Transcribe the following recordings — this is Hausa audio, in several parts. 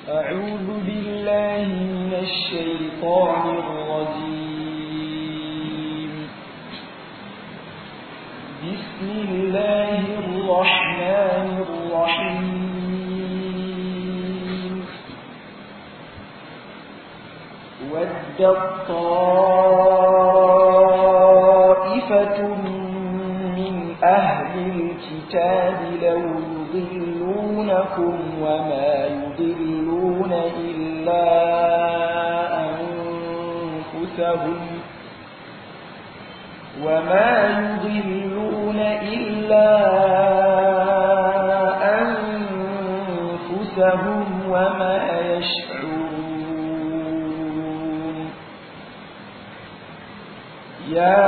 أعوذ بالله من الشيطان الرجيم بسم الله الرحمن الرحيم ودت طائفة من أهل الكتاب لو يضلونكم وما يضلون إلا أنفسهم وما يضلون إلا أنفسهم وما يشعرون يا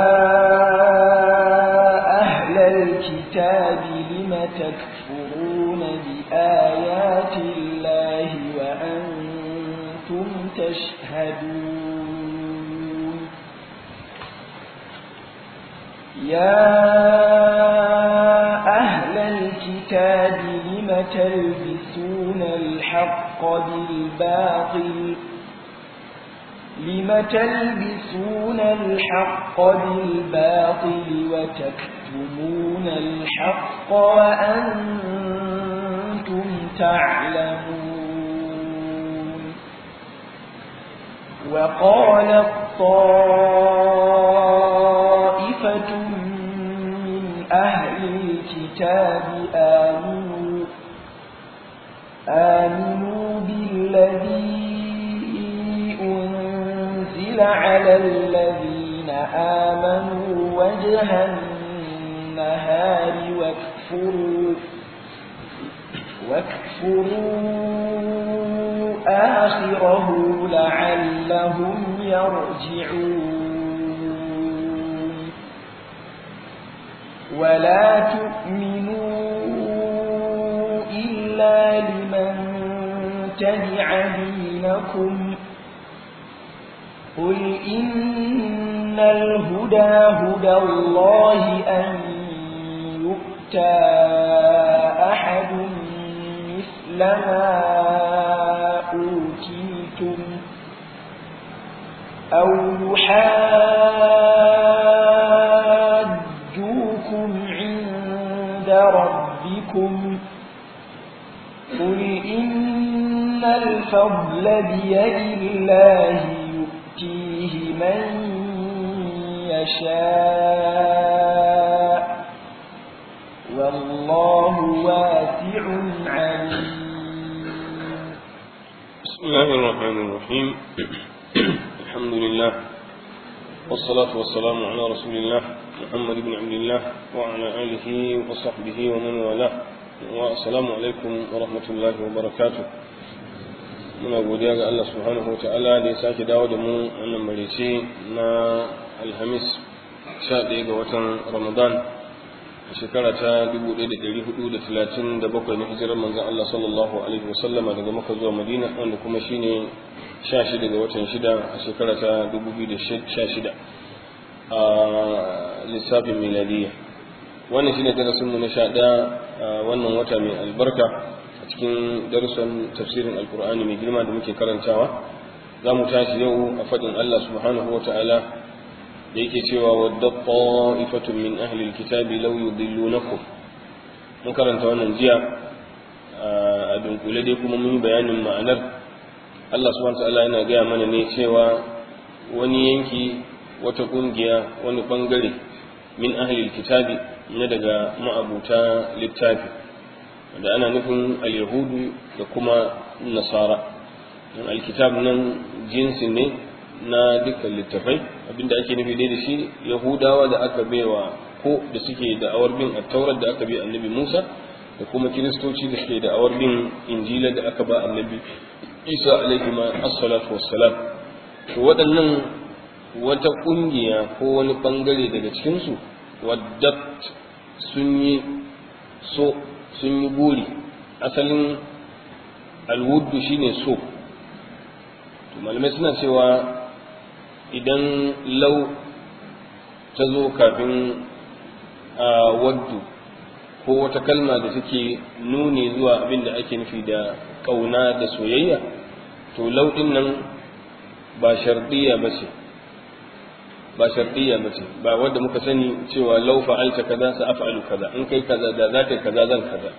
أهل الكتاب لم تكفرون بآيات الله وأنتم تشهدون يا أهل الكتاب لم تلبسون الحق بالباطل لم تلبسون الحق بالباطل وتكتمون الحق وأنتم تعلمون وقال طائفة من أهل الكتاب آمنوا آمنوا بالذي أنزل على الذين آمنوا وجه النهار واكفروا واكفروا آخره لعلهم يرجعون ولا تؤمنوا إلا لمن تبع دينكم قل إن الهدى هدى الله أن يؤتى أحد مثل ما أوتيتم أو يحاجوكم عند ربكم قل إن الفضل بيد الله يؤتيه من يشاء والله واسع عليم بسم الله الرحمن الرحيم الحمد لله والصلاة والسلام على رسول الله محمد بن عبد الله وعلى آله وصحبه ومن والاه والسلام عليكم ورحمة الله وبركاته muna godiya ga Allah subhanahu wa ta'ala da ya sake dawo da mu wannan marice na alhamis 11 ga watan ramadan a shekara ta 1437 na hijirar manzon Allah sallallahu alaihi wasallama daga Makka zuwa Madina wanda kuma shine 16 ga watan 6 a shekara ta 2016 a lissafin miladiyya wannan shine darasin mu na 11 a wannan wata mai albarka a cikin darussan tafsirin alkur'ani mai girma da muke karantawa za mu tashi yau a faɗin Allah subhanahu wa ta'ala da yake cewa wadda ta'ifatun min ahli alkitabi law yudillunakum mun karanta wannan jiya a dunkule dai kuma mun yi bayanin ma'anar Allah subhanahu wa ta'ala yana gaya mana ne cewa wani yanki wata kungiya wani bangare min ahli alkitabi na daga ma'abuta littafi da ana nufin al-yahudu da kuma nasara alkitab nan jinsi ne na dukkan littafai abinda ake nufi dai da shi yahudawa da aka baiwa ko da suke da awar bin attaurar da aka bi annabi musa da kuma kiristoci da suke da awar bin injila da aka ba annabi isa alaihi ma assalatu wassalam to waɗannan wata ƙungiya ko wani ɓangare daga cikinsu wadda sun yi so sun yi buri asalin alwuddu shine so to malamai suna cewa idan lau ta zo kafin a waddu ko wata kalma da take nuni zuwa abin da ake nufi da ƙauna da soyayya to lauɗin nan ba shardiya ba ce ba shardiya ba ce ba wanda muka sani cewa lau fa'alta kaza sa af'alu kaza in kai kaza da za ka yi kaza zan kaza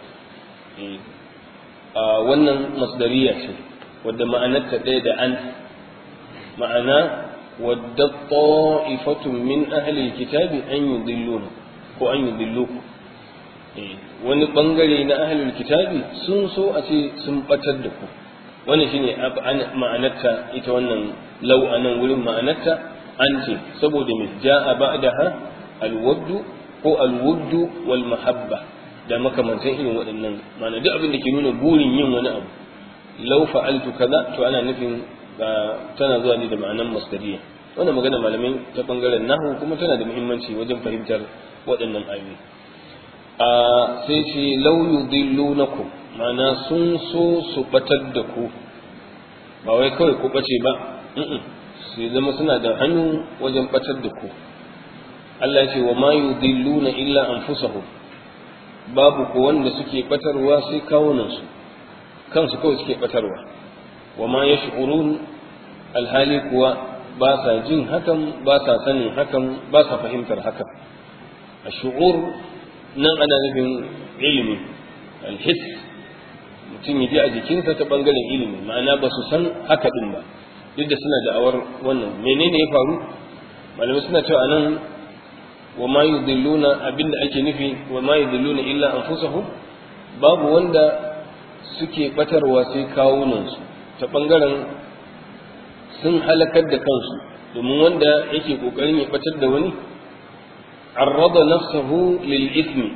a wannan masdariya ce wadda ma'anarta ɗaya da an ma'ana wadda ta'ifatun min ahli kitabi an yudilluna ko an yudilluku wani bangare na ahlul kitabi sun so a ce sun batar da ku wannan shine ma'anarta ita wannan lau anan wurin ma'anarta an ce saboda mai ja'a ba'daha alwaddu ko alwuddu wal mahabba da makamantan irin waɗannan ma'ana duk abin da ke nuna burin yin wani abu lau fa'altu kaza to ana nufin tana zuwa ne da ma'anan masdariya wannan magana malamai ta bangaren nahu kuma tana da muhimmanci wajen fahimtar waɗannan ayoyi a sai ce lau yudillunakum ma'ana sun so su batar da ku ba wai kawai ku bace ba su zama suna da hannu wajen batar da ku Allah ya ce wa ma yudilluna illa anfusahum babu ko wanda suke batarwa sai kawunansu kansu kawai suke batarwa wa ma yash'urun alhali kuwa ba sa jin hakan ba sa sanin hakan ba sa fahimtar hakan ash'ur nan ana nufin ilimi alhis mutum ya ji a jikinsa ta bangaren ilimi ma'ana ba su san haka din ba duk da suna da'awar wannan menene ya faru malamai suna cewa anan wa ma yudilluna abinda ake nufi wa ma yudilluna illa anfusahum babu wanda suke batarwa sai kawunansu ta bangaren sun halakar da kansu domin wanda yake kokarin ya batar da wani arrada nafsahu lil ismi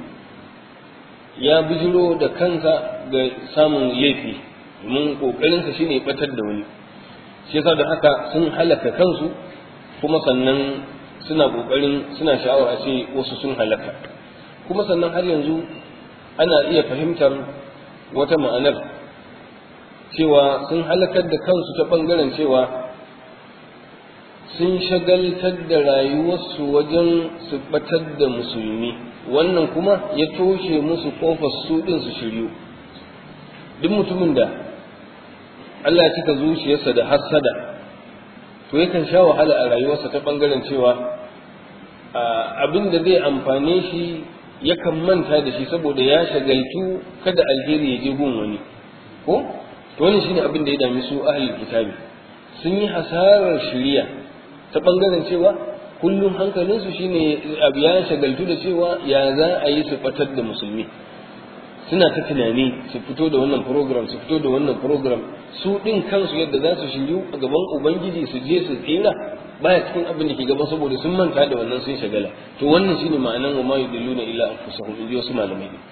ya bijiro da kansa ga samun laifi domin kokarinsa shine ya batar da wani shi yasa da haka sun halaka kansu kuma sannan suna kokarin suna sha'awar a ce wasu sun halaka kuma sannan har yanzu ana iya fahimtar wata ma'anar cewa sun halakar da kansu ta bangaren cewa sun shagaltar da rayuwarsu wajen su batar da musulmi wannan kuma ya toshe musu kofar su din su shiryu duk mutumin da Allah ya cika zuciyarsa da hassada to yakan sha wahala a rayuwarsa ta bangaren cewa abin da zai amfane shi yakan manta da shi saboda ya shagaltu kada alheri ya je gun wani ko to wannan shine abin da ya dami su ahlul kitabi sun yi hasarar shiriya ta bangaren cewa kullum hankalinsu shine abu ya shagaltu da cewa ya za a yi su fatar da musulmi suna ta tunani su fito da wannan program su fito da wannan program su din kansu yadda za su shiryu a gaban ubangiji su je su tsira baya cikin abin da ke gaban saboda sun manta da wannan sun shagala to wannan shine ma'anan wa ma yudilluna illa anfusahum inji wasu malamai ne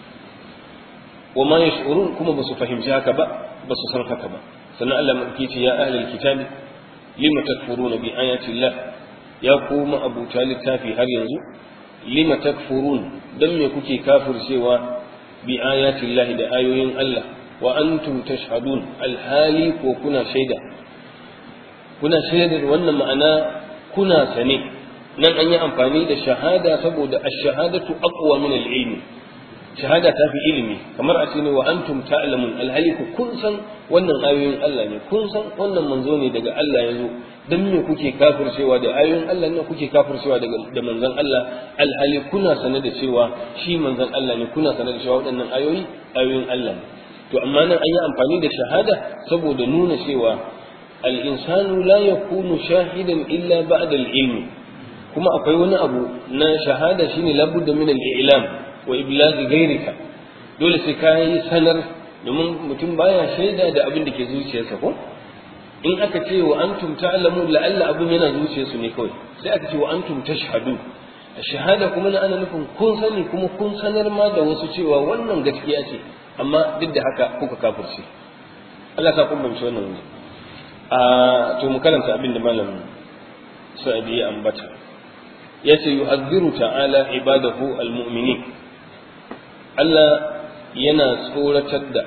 wa ma yash'urun kuma ba su fahimci haka ba ba su san haka ba sannan Allah mai ce ya ahlul kitabi lima takfuruna bi ayati llah ya kuma abuta littafi har yanzu lima takfurun dan me kuke kafircewa bi ayati llah da ayoyin Allah wa antum tashhadun alhali ko kuna shaida kuna shaidar wannan ma'ana kuna sane nan an yi amfani da shahada saboda ash-shahadatu aqwa min al-ilmi shahada ta fi ilimi kamar a ne wa antum ta'lamun alhali ku kun san wannan ayoyin Allah ne kun san wannan manzo ne daga Allah ya zo dan me kuke kafircewa da ayoyin Allah ne kuke kafircewa daga da manzon Allah alhali kuna sane da cewa shi manzon Allah ne kuna sane da cewa waɗannan ayoyi ayoyin Allah ne to amma nan an yi amfani da shahada saboda nuna cewa al-insanu la yakunu shahidan illa ba'da al-ilmi kuma akwai wani abu na shahada shine labudda min al-i'lam wa iblaghi ghayrika dole sai ka yi sanar domin mutum baya shaida da abin da ke zuciyarsa ko in aka ce wa antum ta'lamu la'alla abin yana zuciyarsu ne kawai sai aka ce wa antum tashhadu shahada kuma na ana nufin kun sani kuma kun sanar ma da wasu cewa wannan gaskiya ce amma duk da haka kuka kafirce Allah ta kun bance wannan wuri a to mu karanta abin da malam Sa'idi ya ambata yace yu'adhiru ta'ala ibadahu almu'minin Allah yana tsoratar da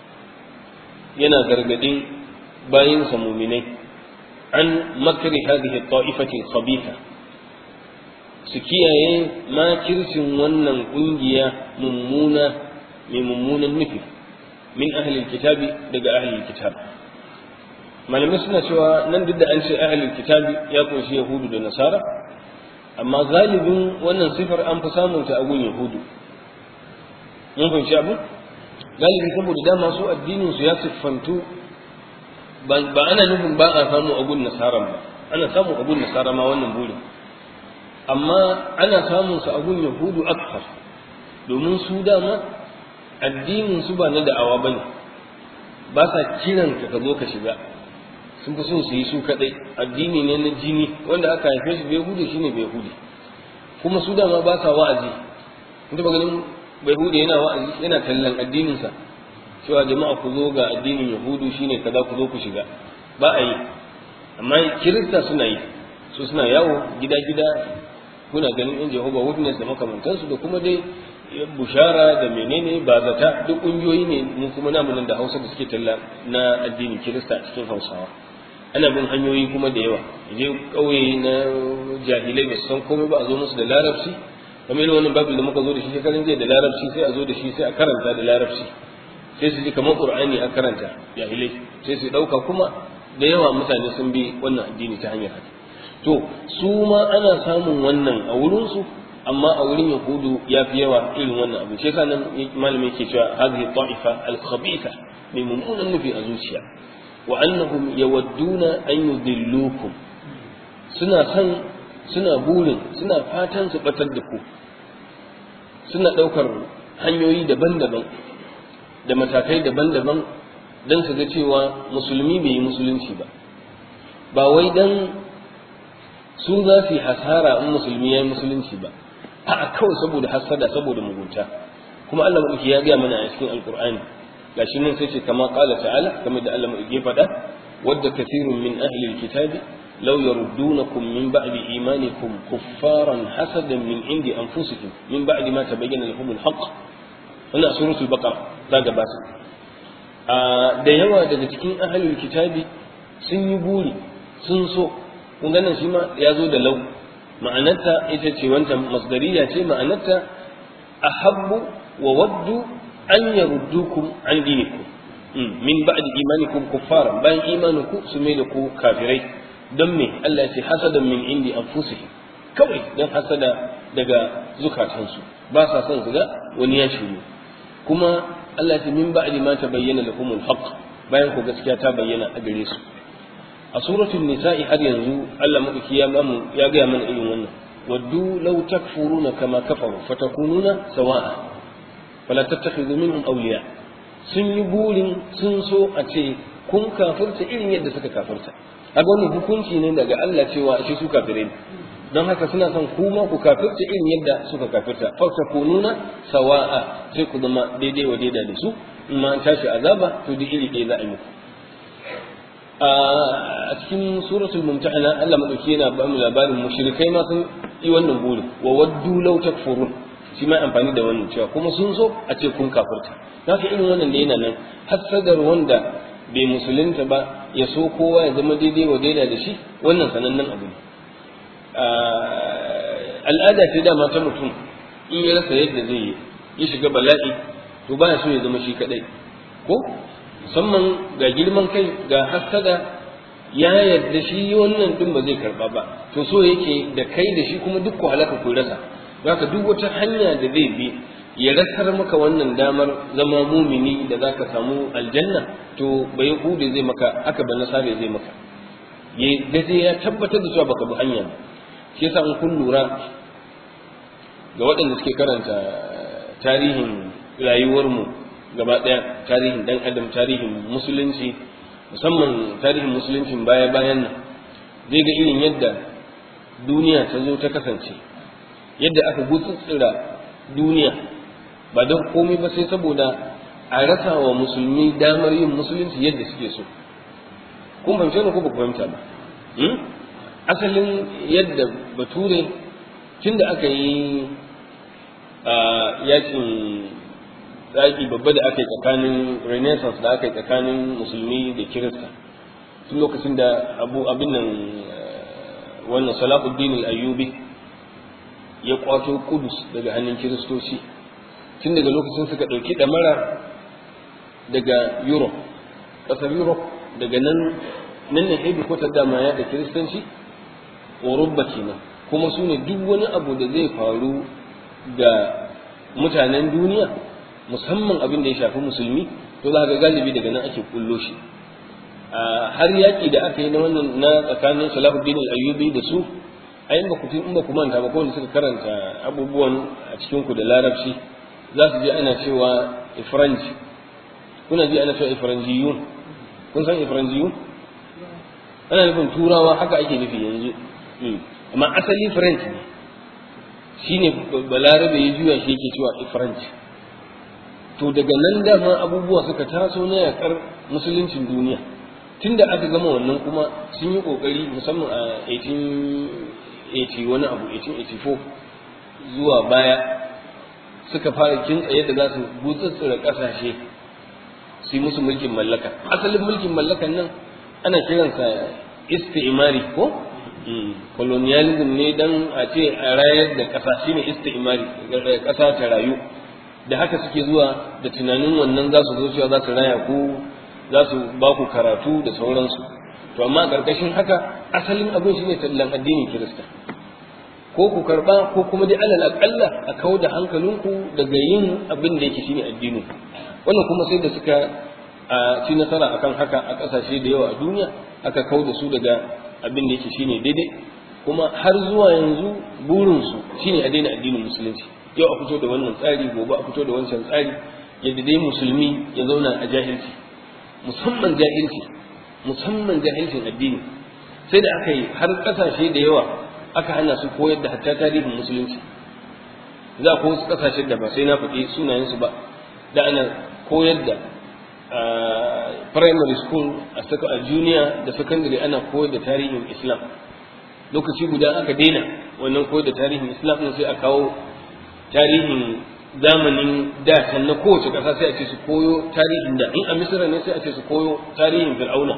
yana gargadin bayinsa muminai an makri hadhihi ta'ifati khabitha su kiyaye makircin wannan kungiya mummuna mai mummunan nufi min ahlil kitabi daga ahlil kitab malamai suna cewa nan duk da an ce ahlil kitabi ya kunshi yahudu da nasara amma galibin wannan sifar an fi samun ta a gun yahudu mun fahimci abu galibi saboda dama su addinin su ya siffantu ba ana nufin ba a samu a gun nasara ba ana samu a gun nasara ma wannan burin amma ana samun su a gun yahudu akthar domin su dama addinin su ba na da'awa bane ba sa kiran ka ka zo ka shiga sun fi son su yi su kadai addini ne na jini wanda aka haife shi bai hude shine bai hude kuma su dama ba sa wa'azi kun ba ganin bai hude yana wa'azi yana tallan addinin sa cewa jama'a ku zo ga addinin yahudu shine kaza ku zo ku shiga ba a yi amma kirista suna yi su suna yawo gida gida kuna ganin in Jehovah Witness da makamantansu da kuma dai bushara da menene ba zata duk ƙungiyoyi ne mun kuma namu nan da Hausa da suke talla na addinin Kirista cikin Hausawa ana bin hanyoyi kuma da yawa je ƙauye na jahilai ba su san komai ba a zo musu da larabci kamar irin wannan babu da muka zo da shi shekarun jiya da larabci sai a zo da shi sai a karanta da larabci sai su ji kamar Qur'ani a karanta jahilai sai su ɗauka kuma da yawa mutane sun bi wannan addini ta hanyar haka to su ma ana samun wannan a wurinsu amma a wurin yahudu ya fi yawa irin wannan abu shi yasa nan malamin yake cewa hadhihi ta'ifa al-khabitha mai mummunan nufi a zuciya wa annahum yawadduna an yudillukum suna san suna burin suna fatan su batar da ku suna daukar hanyoyi daban-daban da matakai daban-daban don su ga cewa musulmi bai yi musulunci ba ba wai dan su za su yi hasara in musulmi ya yi musulunci ba a'a kawai saboda hasada saboda mugunta kuma Allah madauki ya gaya mana a cikin alqur'ani gashi nan sai ce kama qala ta'ala kamar da Allah madauki ya faɗa wadda kathirun min ahli alkitabi law yaruddunakum min ba'di imanikum kuffaran hasadan min indi anfusikum min ba'di ma tabayyana lahum alhaq wannan suratul baqara ta gabata da yawa daga cikin ahli alkitabi sun yi buri sun so kun ganin shi ma ya zo da lau ma'anarta ita ce wancan masdariya ce ma'anarta ahabbu wa waddu an yaruddukum an dinikum min ba'di imanikum kuffara bayan imaninku su mai da ku kafirai don me Allah ya ce hasadan min indi anfusihim kawai don hasada daga zukatansu ba sa son su ga wani ya shiru kuma Allah ya ce min ba'di ma tabayyana lahumul haqq bayan ku gaskiya ta bayyana a gare su a suratul nisa'i har yanzu Allah madauki ya mamu ya ga mana irin wannan waddu law takfuruna kama kafaru fatakununa sawa'a fala tattakhidhu minhum awliya sun yi burin sun so a ce kun kafirta irin yadda suka kafirta kaga wannan hukunci ne daga Allah cewa shi su kafire ne don haka suna son kuma ku kafirta irin yadda suka kafirta fatakununa sawa'a sai ku zama daidai wa daidai da su in ma an tashi azaba to duk iri ɗaya za a yi muku a cikin suratul mumtahana Allah madauki yana ba mu labarin mushrikai ma sun yi wannan buri wa waddu law takfurun shi ma amfani da wannan cewa kuma sun so a ce kun kafirta haka irin wannan da yana nan hasadar wanda bai musulunta ba ya so kowa ya zama daidai wa daidai da shi wannan sanannen abu ne al'ada ce dama ta mutum in ya rasa yadda zai yi ya shiga bala'i to baya so ya zama shi kadai ko musamman ga girman kai ga hasada ya yarda shi wannan din ba zai karba ba to so yake da kai da shi kuma duk ku halaka ku rasa zaka duk wata hanya da zai bi ya rasar maka wannan damar zama mumini da zaka samu aljanna to bai hude zai maka aka ba nasare zai maka ya gaje ya tabbatar da cewa baka bi hanya ba shi yasa in kun lura ga waɗanda suke karanta tarihin rayuwarmu gaba ɗaya tarihin ɗan adam tarihin musulunci musamman tarihin musuluncin baya bayan nan zai ga irin yadda duniya ta zo ta kasance yadda aka gutsutsura duniya ba don komai ba sai saboda a rasa wa musulmi damar yin musulunci yadda suke so kun fahimce ne ko ba ku fahimta ba asalin yadda bature tun da aka yi yakin yaƙi babba da aka yi tsakanin renaissance da aka yi tsakanin musulmi da kirista tun lokacin da abu abin nan wannan salahuddin al-ayyubi ya kwato kudus daga hannun kiristoci tun daga lokacin suka ɗauki ɗamara daga europe ƙasar europe daga nan nan ne hebi kwatar dama ya da kiristanci orubba kenan kuma su ne duk wani abu da zai faru ga mutanen duniya musamman abin da ya shafi musulmi to za ga galibi daga nan ake kullo shi har yaƙi da aka yi na wannan na tsakanin salahuddin al-ayyubi da su ai in ba ku in ba ku manta ba ko suka karanta abubuwan a cikin ku da larabci za su je ana cewa ifranji kuna ji ana cewa ifranjiyun kun san ifranjiyun ana nufin turawa haka ake nufi yanzu amma asali french ne shine balarabe ya juya shi yake cewa french to daga nan dama abubuwa suka taso na yakar musuluncin duniya tunda aka gama wannan kuma sun yi kokari musamman a 1880 wani abu 1884 zuwa baya suka fara kintsa yadda za su gutsutsura kasashe su yi musu mulkin mallaka asalin mulkin mallakan nan ana kiransa istimari ko colonialism ne dan a ce a rayar da ƙasa shine istimari ƙasa ta rayu da haka suke zuwa da tunanin wannan za su zo cewa za su raya ku za su ba ku karatu da sauransu to amma a ƙarƙashin haka asalin abin shine tallan addinin kirista ko ku karba ko kuma dai alal aƙalla a kawo da hankalinku daga yin abin da yake shine addinin wannan kuma sai da suka a ci nasara akan haka a ƙasashe da yawa a duniya aka kau da su daga abin da yake shine daidai kuma har zuwa yanzu burinsu shine a daina addinin musulunci yau a fito da wannan tsari gobe a fito da wancan tsari yadda dai musulmi ya zauna a jahilci musamman jahilci musamman jahilcin addini sai da aka yi har ƙasashe da yawa aka hana su koyar da hatta tarihin musulunci za ku wasu ƙasashe da ba sai na faɗi sunayensu ba da ana koyar da primary school a junior da secondary ana koyar da tarihin islam lokaci guda aka daina wannan koyar da tarihin islam din sai a kawo tarihin zamanin da can na kowace ƙasa sai a ce su koyo tarihin da in a misira ne sai a ce su koyo tarihin fir'auna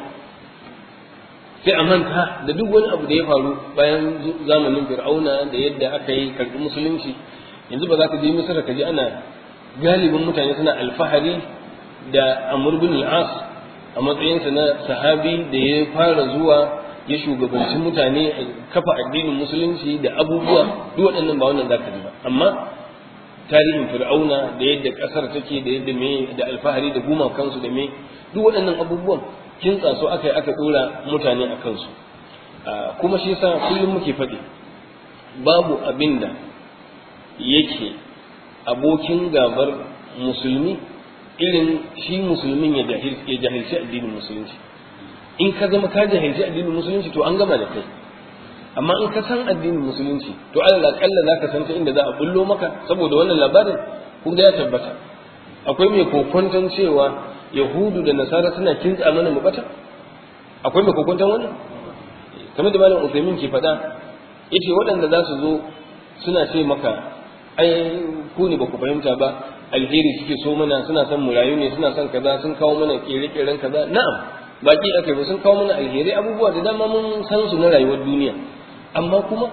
sai a manta da duk wani abu da ya faru bayan zamanin fir'auna da yadda aka yi karɓi musulunci yanzu ba za ka je misira ka ji ana galibin mutane suna alfahari da Amr bin al-As a matsayinsa na sahabi da ya fara zuwa ya shugabanci mutane a kafa addinin musulunci da abubuwa duk waɗannan ba wannan zaka ji ba amma tarihin fir'auna da yadda ƙasar take da yadda me da alfahari da gumakansu da me duk waɗannan abubuwan kin tsaso aka yi aka ɗora mutane a kansu kuma shi yasa kullum muke faɗi babu abin da yake abokin gabar musulmi irin shi musulmin ya jahilci addinin musulunci in ka zama ka jahilci addinin musulunci to an gama da kai amma in ka san addinin musulunci to alal akalla za ka san ta inda za a bullo maka saboda wannan labarin kun ga ya tabbata akwai mai kokwanton cewa yahudu da nasara suna kintsa mana mu bata akwai mai kokwanton wannan kamar da malam usaimin ke faɗa yace waɗanda za su zo suna ce maka ai ku ne ba ku fahimta ba alheri suke so mana suna son mu rayu ne suna son kaza sun kawo mana kere-keren kaza na'am baki aka ba sun kawo mana alheri abubuwa da dama mun san su na rayuwar duniya amma kuma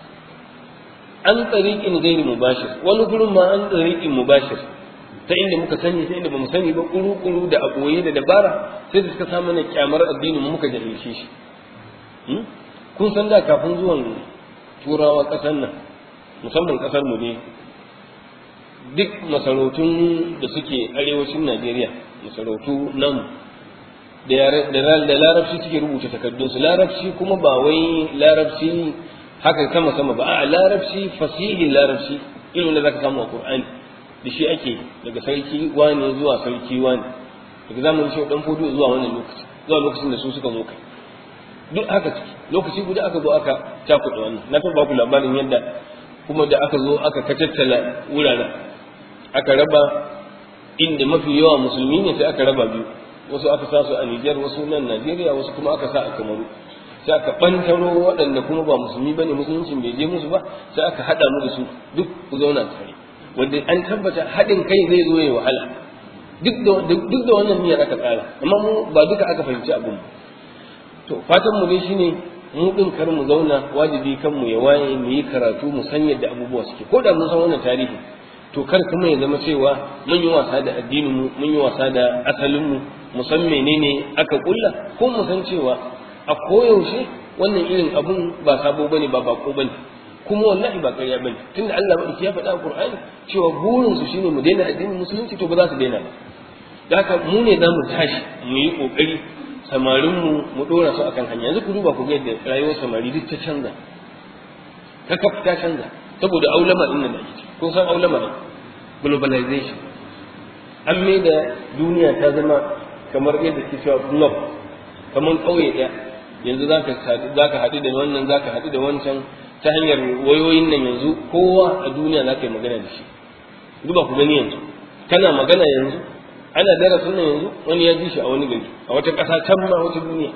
an tsariƙin gairi mubashir wani gurin ma an tsariƙin mubashir ta inda muka sani ta inda bamu sani ba kuru-kuru da aboye da dabara sai da suka sa mana kyamar addinin mu muka jahilce shi kun san da kafin zuwan turawa ƙasar nan musamman ƙasar mu ne duk masarautun da suke arewacin Najeriya masarautu nan da larabci suke rubuta takardunsu larabci kuma ba wai larabci haka sama sama ba a larabci fasihin larabci irin da zaka samu a Qur'ani da shi ake daga sarki wani zuwa sarki wani daga zamanin shi dan fudu zuwa wannan lokaci zuwa lokacin da su suka zo kai duk haka ciki lokaci guda aka zo aka cakuɗa wannan na taɓa ku labarin yadda kuma da aka zo aka kacaccala wuraren aka raba inda mafi yawa musulmi ne sai aka raba biyu wasu aka sa su a Nijar wasu nan Najeriya wasu kuma aka sa a Kamaru sai aka bantaro waɗanda kuma ba musulmi bane musuluncin bai je musu ba sai aka haɗa mu da su duk ku zauna tare wanda an tabbata haɗin kai zai zo ya wahala duk da duk da wannan niyyar aka tsara amma mu ba duka aka fahimci abin to fatan mu dai shine mu din kar mu zauna wajibi kan mu ya waye mu yi karatu mu san yadda abubuwa suke ko da mun san wannan tarihi to kar kuma ya zama cewa mun yi wasa da addinin mu mun yi wasa da asalin mu mu san menene aka kulla ko mu san cewa a koyaushe wannan irin abun ba sabo bane ba bako bane kuma wallahi ba ƙarya bane tunda Allah madauki ya faɗa a Qur'ani cewa burin su shine mu daina addinin musulunci to ba za su daina ba da haka mu ne za mu tashi mu yi kokari samarin mu mu dora su akan hanya yanzu ku duba ku ga yadda rayuwar samari duk ta canza kakaf ta canza saboda aulama din nan da ake kun san aulama ne globalization an mai da duniya ta zama kamar yadda ke cewa block kamar ƙauye ɗaya yanzu za ka haɗu da wannan za ka haɗu da wancan ta hanyar wayoyin nan yanzu kowa a duniya za ka yi magana da shi duba ku gani yanzu kana magana yanzu ana darasin nan yanzu wani ya ji shi a wani gari a wata ƙasa can ma wata duniya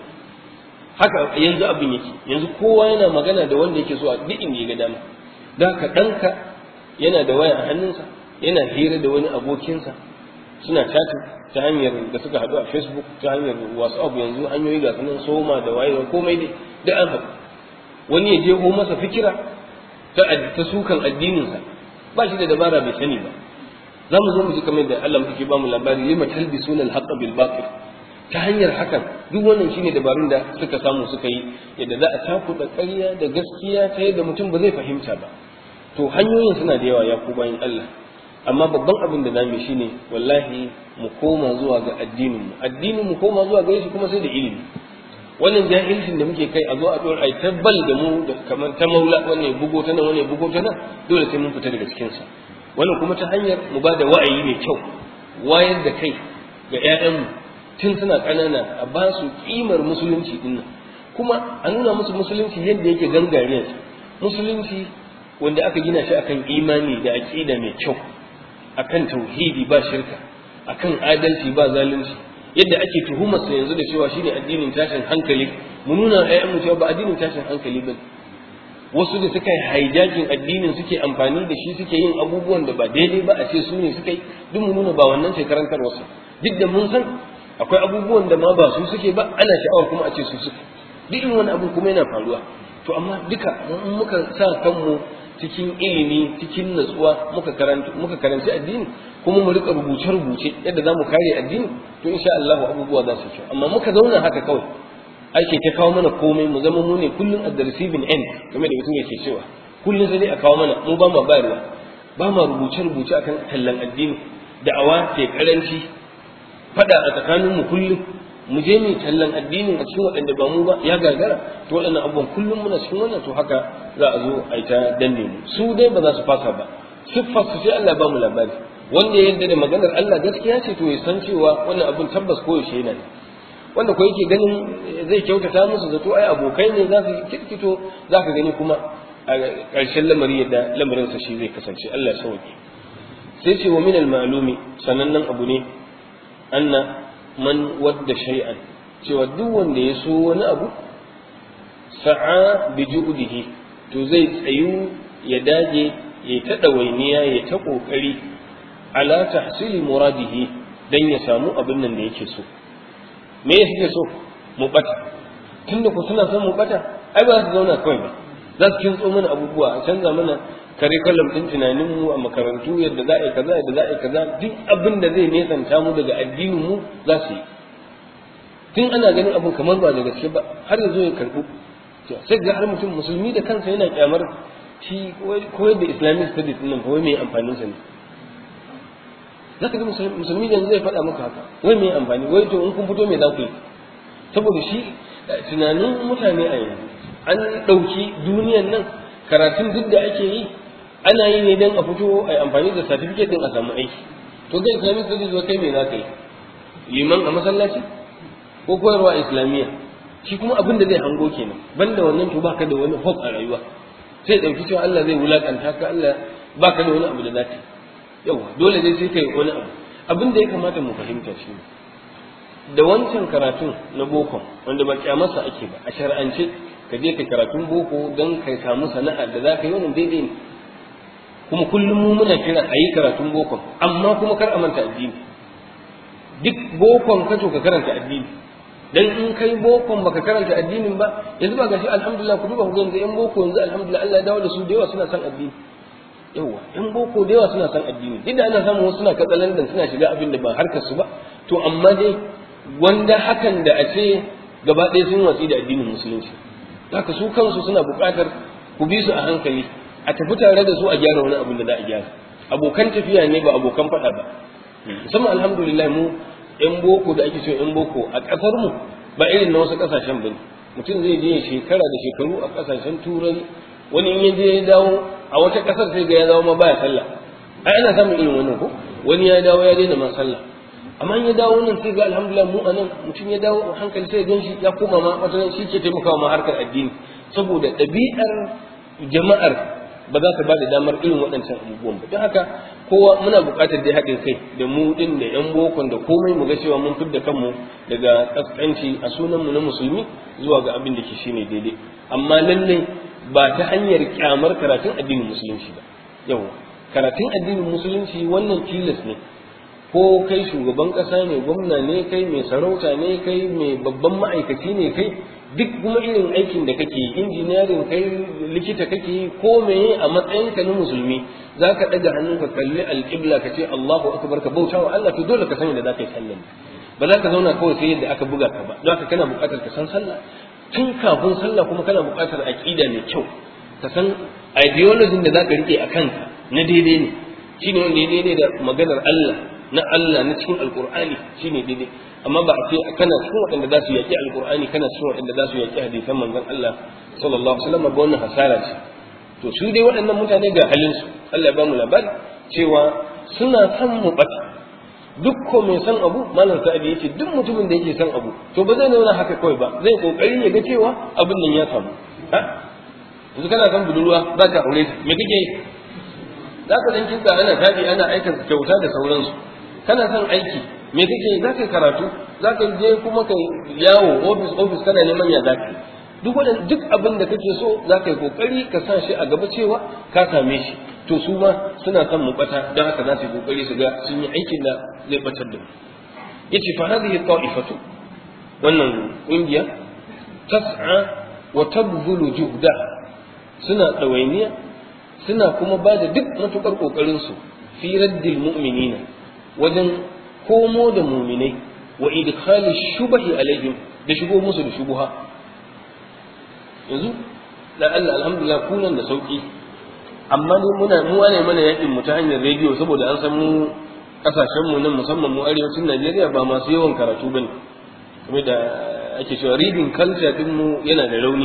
haka yanzu abin yake yanzu kowa yana magana da wanda yake so a duk inda ya ga dama da haka ɗanka yana da waya a hannunsa yana hira da wani abokinsa suna chatting ta hanyar da suka haɗu a facebook ta hanyar whatsapp yanzu hanyoyi ga sunan soma da wayewa komai dai da an haɗu wani ya jeho masa fikira ta ta sukan addininsa ba shi da dabara bai sani ba za mu zo mu ji kamar da Allah muke ba mu labari lima talbisuna al-haqqa bil batil ta hanyar hakan duk wannan shine dabarun da suka samu suka yi yadda za a takuɗa ƙarya da gaskiya ta yadda mutum ba zai fahimta ba to hanyoyin suna da yawa ya ku bayan Allah amma babban abin da zamu shine wallahi mu koma zuwa ga addinin mu addinin mu koma zuwa ga shi kuma sai da ilimi wannan jahilcin da muke kai a zo a dora ai tabbal da mu da kamar ta maula wannan ya bugo ta nan wannan ya bugo ta nan dole sai mun fita daga cikin sa wannan kuma ta hanyar mu ba da wa'ayi mai kyau wayar da kai ga ƴaƴanmu tun suna ƙanana a ba su ƙimar musulunci din nan kuma a nuna musu musulunci yadda yake gangariyar musulunci wanda aka gina shi akan imani da aqida mai kyau akan tauhidi ba shirka akan adalci ba zalunci yadda ake tuhumar sa yanzu da cewa shine addinin tashin hankali mu nuna ayyan cewa ba addinin tashin hankali bane wasu da suka yi hijacking addinin suke amfani da shi suke yin abubuwan da ba daidai ba a ce su ne suka yi duk mu nuna ba wannan ce karantar wasu duk da mun san akwai abubuwan da ma ba su suke ba ana sha'awar kuma a ce su suke duk irin wani abu kuma yana faruwa to amma duka in muka sa kanmu cikin ilimi cikin natsuwa muka karanta muka karanci addini kuma mu rika rubuce rubuce yadda zamu kare addini to insha Allah abubuwa za su ci amma muka zauna haka kawai ake ta kawo mana komai mu zama mu ne kullun at the receiving end game da mutum yake cewa kullun sai dai a kawo mana mu ba mu bayarwa ba mu rubuce rubuce akan tallan addini da'awa ce karanci fada a tsakanin mu kullum mu je mu tallan addinin a cikin waɗanda ba mu ba ya gagara to waɗannan abubuwan kullum muna cikin wannan to haka za a zo a yi ta danne mu su dai ba za su fasa ba siffar su sai Allah ba mu labari wanda ya yarda da maganar Allah gaskiya ce to ya san cewa wannan abun tabbas ko yaushe yana wanda ko yake ganin zai kyautata musu zato ai abokai ne za su kirkito za ka gani kuma a ƙarshen lamari yadda lamarinsa shi zai kasance Allah ya sauke sai ce wa min al-ma'lumi sanannen abu ne anna man wadda shay'an cewa duk wanda ya so wani abu sa'a bi ju'dihi to zai tsayu ya dage ya ta dawainiya ya ta kokari ala tahsili muradihi dan ya samu abin nan da yake so me ya suke so mu bata tunda ku suna son mu bata ai ba za su zauna kawai ba za su kintso mana abubuwa a canza mana curriculum din tunanin mu a makarantu yadda za a yi kaza yadda za a yi kaza duk abin da zai nesanta mu daga addinin mu za su yi tun ana ganin abin kamar ba da gaske ba har yanzu ya karbu sai ga har mutum musulmi da kansa yana kyamar shi koyar da islamic studies din nan wai mai amfanin sa ne zaka ga musulmi da zai faɗa maka haka wai mai amfani wai to in kun fito me za ku yi saboda shi tunanin mutane a yanzu an ɗauki duniyan nan karatun duk da ake yi ana yi ne don a fito a amfani da certificate din a samu aiki to ga islamic studies wa kai me za ka yi liman a masallaci ko koyarwa islamiyya shi kuma abin da zai hango kenan banda wannan to baka da wani hope a rayuwa sai ɗauki cewa Allah zai wulakanta ka Allah baka da wani abu da zaka yawa dole dai sai kai wani abu abin da ya kamata mu fahimta shi da wancan karatun na boko wanda ba kyamarsa ake ba a shar'ance ka je ka karatun boko don ka samu sana'a da za ka yi wannan daidai ne kuma kullum mu muna kira a yi karatun boko amma kuma kar a manta addini duk bokon ka to ka karanta addini dan in kai bokon baka karanta addinin ba yanzu ba gashi alhamdulillah ku duba ku ga yanzu yan boko yanzu alhamdulillah Allah ya dawo da su da yawa suna son addini yawa yan boko da yawa suna son addini duk da ana samun wasu suna katsalandan suna shiga abin da ba harkar su ba to amma dai wanda hakan da a ce gaba ɗaya sun watsi da addinin musulunci haka su kansu suna buƙatar ku bi su a hankali a tafi tare da su a gyara wani abin da za a gyara abokan tafiya ne ba abokan faɗa ba musamman alhamdulillah mu yan boko da ake cewa yan boko a ƙasar mu ba irin na wasu ƙasashen bane mutum zai je shekara da shekaru a ƙasashen turai wani in ya je ya dawo a wata ƙasar sai ga ya dawo ma baya sallah ai ana samun irin wannan ko wani ya dawo ya daina ma sallah amma in ya dawo nan sai ga alhamdulillah mu anan mutum ya dawo a hankali sai gan shi ya koma ma wata shi ke taimakawa ma harkar addini saboda ɗabi'ar jama'ar ba za ta ba da damar irin waɗancan abubuwan ba don haka kowa muna buƙatar dai haɗin kai da mu ɗin da ƴan bokon da komai mu ga cewa mun fidda kanmu daga ƙasƙanci a sunan mu na musulmi zuwa ga abin da ke shine daidai amma lallai ba ta hanyar kyamar karatun addinin musulunci ba yau karatun addinin musulunci wannan tilas ne ko kai shugaban ƙasa ne gwamna ne kai mai sarauta ne kai mai babban ma'aikaci ne kai duk kuma irin aikin da kake injiniyarin kai likita kake ko meye a matsayinka na musulmi za ka ɗaga hannun ka kalli alƙibla ka ce Allahu akbar ka bauta wa Allah to dole ka sani da za ka yi sallah ba za ka zauna kawai sai yadda aka buga ka ba don haka kana buƙatar ka san sallah tun kafin sallah kuma kana buƙatar aƙida mai kyau ka san ideology da za ka riƙe a kanka na daidai ne shine wanda ya daidai da maganar Allah na Allah na cikin alkur'ani shine daidai amma ba a ce kana cikin waɗanda za su yaƙi alkur'ani kana cikin waɗanda za su yaƙi hadisan manzon Allah sallallahu alaihi wasallam ba wannan hasara ce to su dai waɗannan mutane ga halin su Allah ya ba mu labari cewa suna son mu bata duk ko mai san abu malam sa'adi yace duk mutumin da yake san abu to ba zai nuna haka kawai ba zai kokari ya ga cewa abin nan ya samu ha yanzu kana san budurwa za ka aure ta me kake za ka dan kinka ana tafi ana aikin kyauta da sauransu kana son aiki me kake za ka karatu za ka je kuma ka yawo office office kana neman ya za ka duk wadan duk abin da kake so za ka yi kokari ka sa shi a gaba cewa ka same shi to su ma suna son mu bata don haka za su yi kokari su ga sun yi aikin da zai batar da mu yace fa hadhihi ta'ifatu wannan kungiya tas'a wa tabdhulu juhda suna dawainiya suna kuma ba da duk matukar kokarin su fi raddil mu'minina wajen komo da muminai wa idkhali shubahi alaihim da shigo musu da shubuha yanzu da Allah alhamdulillah kunan da sauki amma ne muna mu ne mana yakin mu ta hanyar rediyo saboda an san mu kasashen mu nan musamman mu arewacin Najeriya ba masu yawan karatu bane kuma da ake cewa reading culture din mu yana da rauni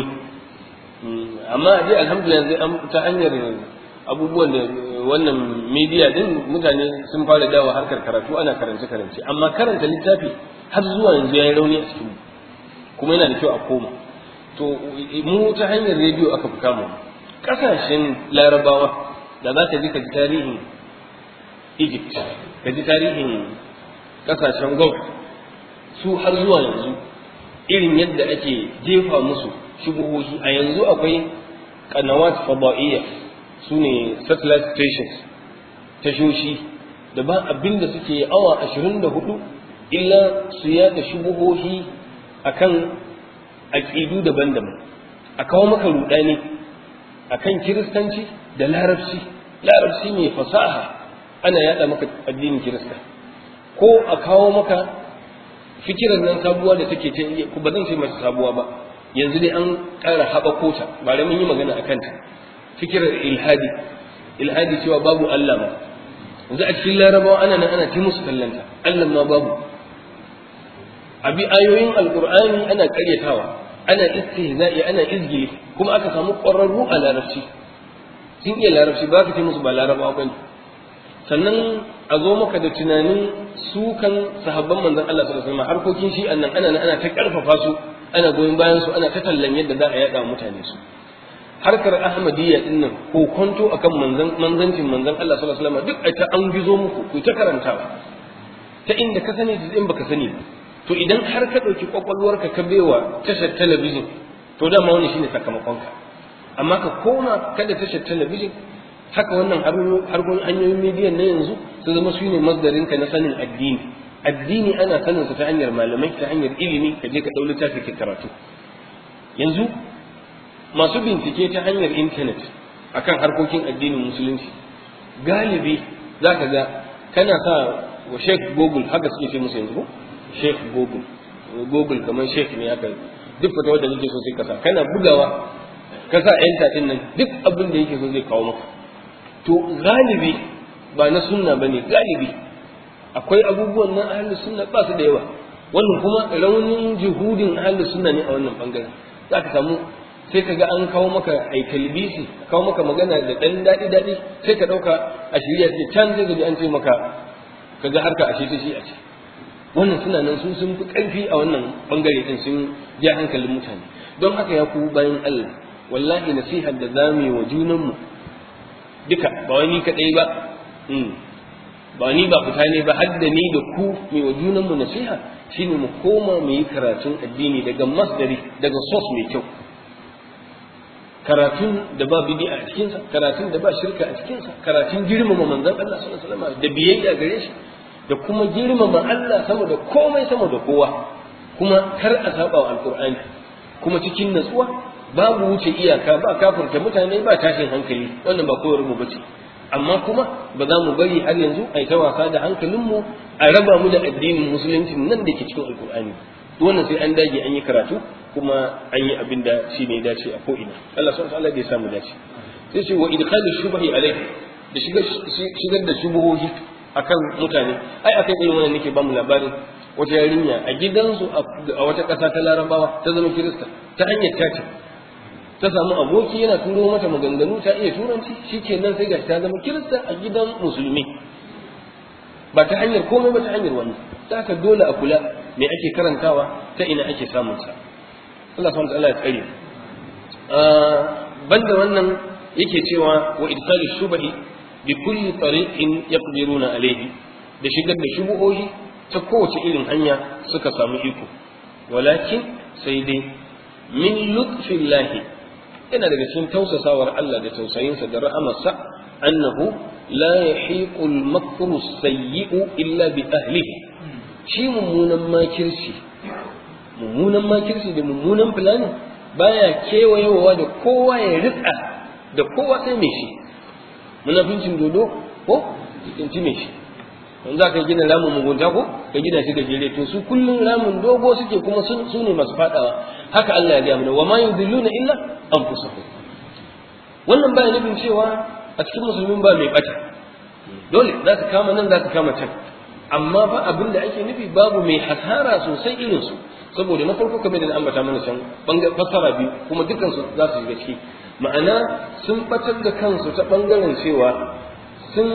amma dai alhamdulillah yanzu ta hanyar abubuwan da wannan media din mutane sun fara dawo harkar karatu ana karance karance amma karanta littafi har zuwa yanzu yayi rauni a cikin kuma yana da kyau a koma to mu ta hanyar rediyo aka fi kama kasashen larabawa da za ka ji ka ji tarihin egypt ka ji tarihin kasashen gulf su har zuwa yanzu irin yadda ake jefa musu shubuhohi a yanzu akwai kanawat fada'iyya su ne satellite stations tashoshi da ba abin da suke awa ashirin da hudu illa su yada shubuhohi akan aƙidu daban-daban a kawo maka rudani akan kiristanci da larabci larabci mai fasaha ana yada maka addinin kirista ko a kawo maka fikirar nan sabuwa da take ta ba zan ce mata sabuwa ba yanzu dai an ƙara haɓako ta ba mun yi magana a kanta fikirar ilhadi ilhadi cewa babu Allah ma yanzu a cikin larabawa ana nan ana ta musu kallanta Allah ma babu abi ayoyin alqur'ani ana karyatawa ana istihza'i ana izgili kuma aka samu ƙwararru a larabci sun iya larabci ba ka ce musu ba larabawa bane sannan a zo maka da tunanin sukan sahabban manzon Allah sallallahu alaihi wasallam harkokin shi annan ana nan ana ta karfafa su ana goyon bayan su ana ta tallan yadda za a yada mutane su harkar ahmadiyya din nan ko kwanto akan manzan manzancin manzon Allah sallallahu alaihi wasallam duk a ta an gizo muku ku ta karantawa ta inda ka sani da in baka sani ba to idan har ka dauki kwakwalwarka ka baiwa tashar talabijin to dama wani shine sakamakonka amma ka koma kada tashar talabijin haka wannan harkokin hanyoyin midiyan na yanzu su zama su ne masdarinka na sanin addini addini ana sanin ta hanyar malamai ta hanyar ilimi ka je ka ɗau littafi ka karatu yanzu masu bincike ta hanyar intanet akan harkokin addinin musulunci galibi za ka ga kana sa wa sheikh google haka suke ce musu yanzu ko sheikh google google kamar sheikh ne haka duk fata wadda kake so sai ka sa kana bugawa ka sa enter din nan duk abin da yake so zai kawo maka to galibi ba na sunna bane galibi akwai abubuwan na ahlus sunna ba su da yawa wannan kuma raunin juhudin ahlus sunna ne a wannan bangaren za ka samu sai ka ga an kawo maka ai talbisi kawo maka magana da dan daɗi daɗi sai ka ɗauka a shirya ce can zai gaji an ce maka ka ga harka ashe ta shi a ce wannan suna nan su sun fi ƙarfi a wannan bangare din sun ja hankalin mutane don haka ya ku bayan Allah wallahi nasihar da zamu yi wa junanmu duka ba wani kaɗai ba ba ni ba fita ne ba har da ni da ku mai wa junanmu nasiha shine mu koma mu yi karatun addini daga masdari daga source mai kyau karatun da ba bid'a a cikinsa karatun da ba shirka a cikinsa karatun girmama manzon Allah sallallahu alaihi wasallam da biyayya gare shi da kuma girmama Allah sama da komai sama da kowa kuma kar a saba wa alqur'ani kuma cikin natsuwa babu wuce iyaka ba kafirta mutane ba tashin hankali wannan ba koyar mu bace amma kuma ba za mu bari har yanzu a yi ta wasa da hankalinmu a raba mu da addinin musulunci nan da ke cikin alkur'ani wannan sai an dage an yi karatu kuma an yi abin da shi ne dace a ko'ina Allah subhanahu wa ta'ala ya samu dace sai ce wa idkhalu shubhi alayhi da shigar da shubuhohi akan mutane ai akan irin wannan nake ba mu labarin wata yarinya a gidansu a wata ƙasa ta larabawa ta zama kirista ta hanyar tace ta samu aboki yana turo mata maganganu ta iya turanci shikenan sai gashi ta zama kirista a gidan musulmi ba ta hanyar komai ba ta hanyar wannan ta haka dole a kula me ake karantawa ta ina ake samun sa Allah subhanahu wa ta'ala ya tsare banda wannan yake cewa wa idsalu shubhi bi kulli tariqin yaqdiruna alayhi da shigar da shubuhohi ta kowace irin hanya suka samu iko walakin sai dai min lutfillahi yana daga cikin tausasawar Allah da tausayinsa da rahamarsa annahu la yahiqu al-makru sayyi'u illa bi ahlihi shi mummunan makirci mummunan makirci da mummunan fulani baya kewayewa da kowa ya rika da kowa sai mai shi munafincin dodo ko cikin mai shi in za ka gina ramin mugunta ko ka gina shi gajere to su kullum ramin dogo suke kuma su ne masu fadawa haka Allah ya gaya mana wa ma yudilluna illa anfusahum wannan baya nufin cewa a cikin musulmin ba mai bata dole za ka kama nan za ka kama can amma fa abin da ake nufi babu mai hasara sosai irin su saboda na farko kamar da na ambata mana can bangar fassara biyu kuma dukkan su za su shiga ciki ma'ana sun batar da kansu ta bangaren cewa sun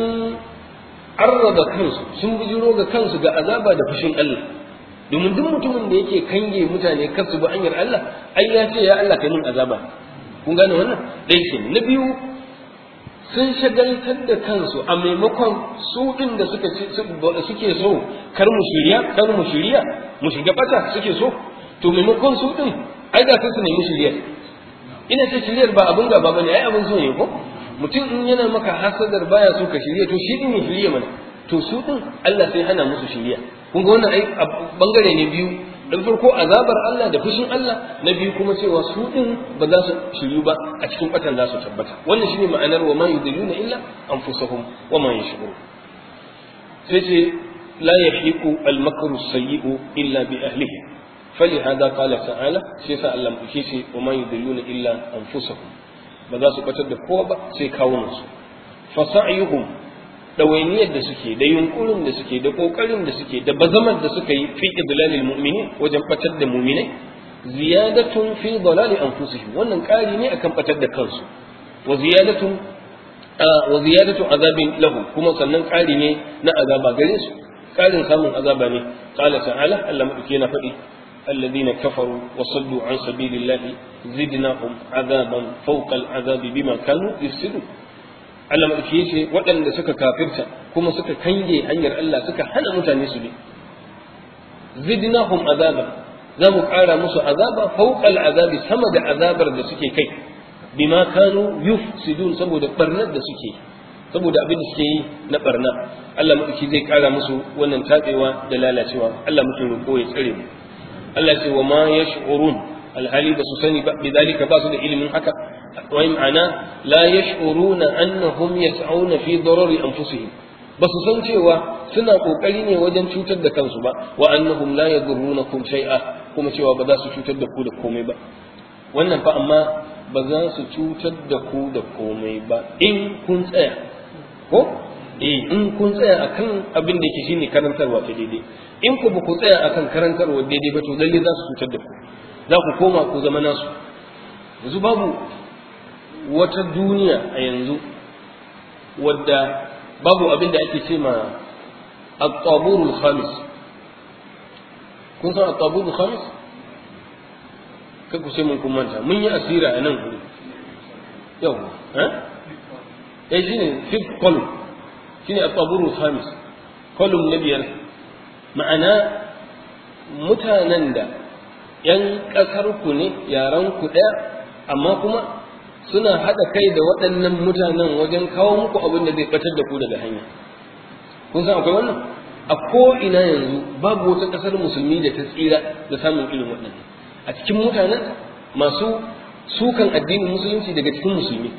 arraba kansu sun bujiro ga kansu ga azaba da fushin Allah domin duk mutumin da yake kange mutane kar su bi hanyar Allah ai ya ce ya Allah kai min azaba kun gane wannan dai ke na biyu sun shagaltar da kansu a maimakon su din da suka suke so kar mu shirya kar mu shirya mu shiga bata suke so to maimakon su din ai da su nemi shirya ina ce shiryar ba abin gaba bane ai abin so ne ko mutum in yana maka hasadar baya so ka shirya to shi din ya shirya mana to su din Allah sai hana musu shirya kun ga wannan ai bangare ne biyu dan farko azabar Allah da fushin Allah na biyu kuma cewa su din ba za su shiryu ba a cikin batan za su tabbata wannan shine ma'anar wa ma yudilluna illa anfusahum wa ma yashurun sai ce la yahiqu al-makru sayyi'u illa bi ahlihi فلهذا قال تعالى شيسا الله مكيشي وما يدلون إلا أنفسهم بذا سبتر da kowa ba sai kawunansu fasa'yuhum ɗawainiyar da suke da yunkurin da suke da ƙoƙarin da suke da bazamar da suka yi fi idlalil mu'minin wajen batar da mu'minai ziyadatun fi dalali anfusihim wannan ƙari ne akan batar da kansu wa ziyadatun wa ziyadatu azabin lahum kuma sannan ƙari ne na azaba gare su ƙarin samun azaba ne qala ta'ala Allah madauki yana faɗi الذين كفروا وصدوا عن سبيل الله زدناهم عذابا فوق العذاب بما كانوا يفسدون Allah maɗauki ya ce waɗanda suka kafirta kuma suka kange hanyar Allah suka hana mutane su bi zidnahum azaba za mu ƙara musu azaba fawqal azabi sama da azabar da suke kai bima kanu yufsidun saboda barnar da suke saboda abin da suke yi na barna Allah madauki zai kara musu wannan tabewa da lalacewa Allah muke roƙo ya tsare mu Allah ce wa ma yash'urun alhali ba su sani ba bidalika ba su da ilimin haka wai ma'ana la yash'uruna annahum yas'una fi darari anfusihim ba su san cewa suna kokari ne wajen cutar da kansu ba wa annahum la yadurrunakum shay'a kuma cewa ba za su cutar da ku da komai ba wannan fa amma ba za su cutar da ku da komai ba in kun tsaya ko eh in kun tsaya akan abin da yake shine karantarwa ta daidai in ku ba ku tsaya akan karantarwa daidai ba to lalle za su cutar da ku za ku koma ku zama nasu yanzu babu wata duniya a yanzu wadda babu abin da ake ce ma at-taburul khamis kun san at-taburul khamis kai ku sai mun kun manta mun yi asira a nan guri yau eh eh shine fifth column shine at-taburul khamis column na biyar ma'ana mutanen da yan kasar ku ne yaran ku daya amma kuma suna haɗa kai da waɗannan mutanen wajen kawo muku abin da zai batar da ku daga hanya kun san akwai wannan a ko ina yanzu babu wata ƙasar musulmi da ta tsira da samun irin waɗannan a cikin mutanen masu sukan addinin musulunci daga cikin musulmi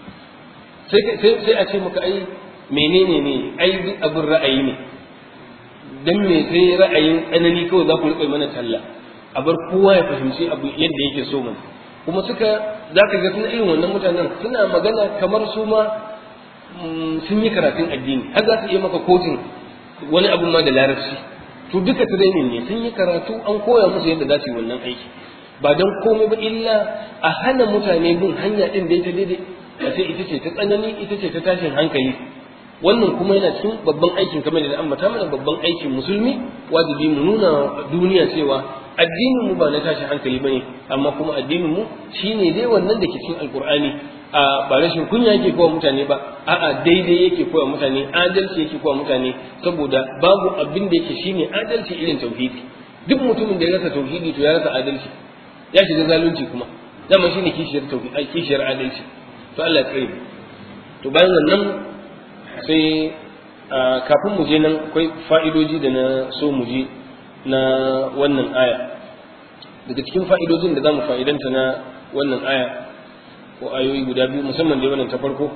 sai a ce maka ai menene ne ai duk abin ra'ayi ne dan me sai ra'ayin tsanani kawai za ku riƙa mana talla a bar kowa ya fahimci abu yadda yake so mana kuma suka za ka ga suna irin wannan mutanen suna magana kamar su ma sun yi karatun addini har za su iya maka kotun wani abu ma da larabci to duka training ne sun yi karatu an koya musu yadda za su yi wannan aiki ba don komai ba illa a hana mutane bin hanya din da ita daidai a ce ita ce ta tsanani ita ce ta tashin hankali wannan kuma yana cikin babban aikin kamar da ambata mana babban aikin musulmi wajibi mu nuna duniya cewa addinin mu ba na tashin hankali bane amma kuma addinin mu shine dai wannan da ke cikin alkur'ani a ba rashin kunya yake kowa mutane ba a'a daidai yake kowa mutane adalci yake kowa mutane saboda babu abin da yake shine adalci irin tauhidi duk mutumin da ya rasa tauhidi to ya rasa adalci ya shiga zalunci kuma dama shine kishiyar tauhidi kishiyar adalci to Allah ya tsare to bayan wannan sai kafin mu je nan akwai fa'idoji da na so mu je na wannan aya daga cikin fa'idojin da za mu fa'idanta na wannan aya ko ayoyi guda biyu musamman da wannan ta farko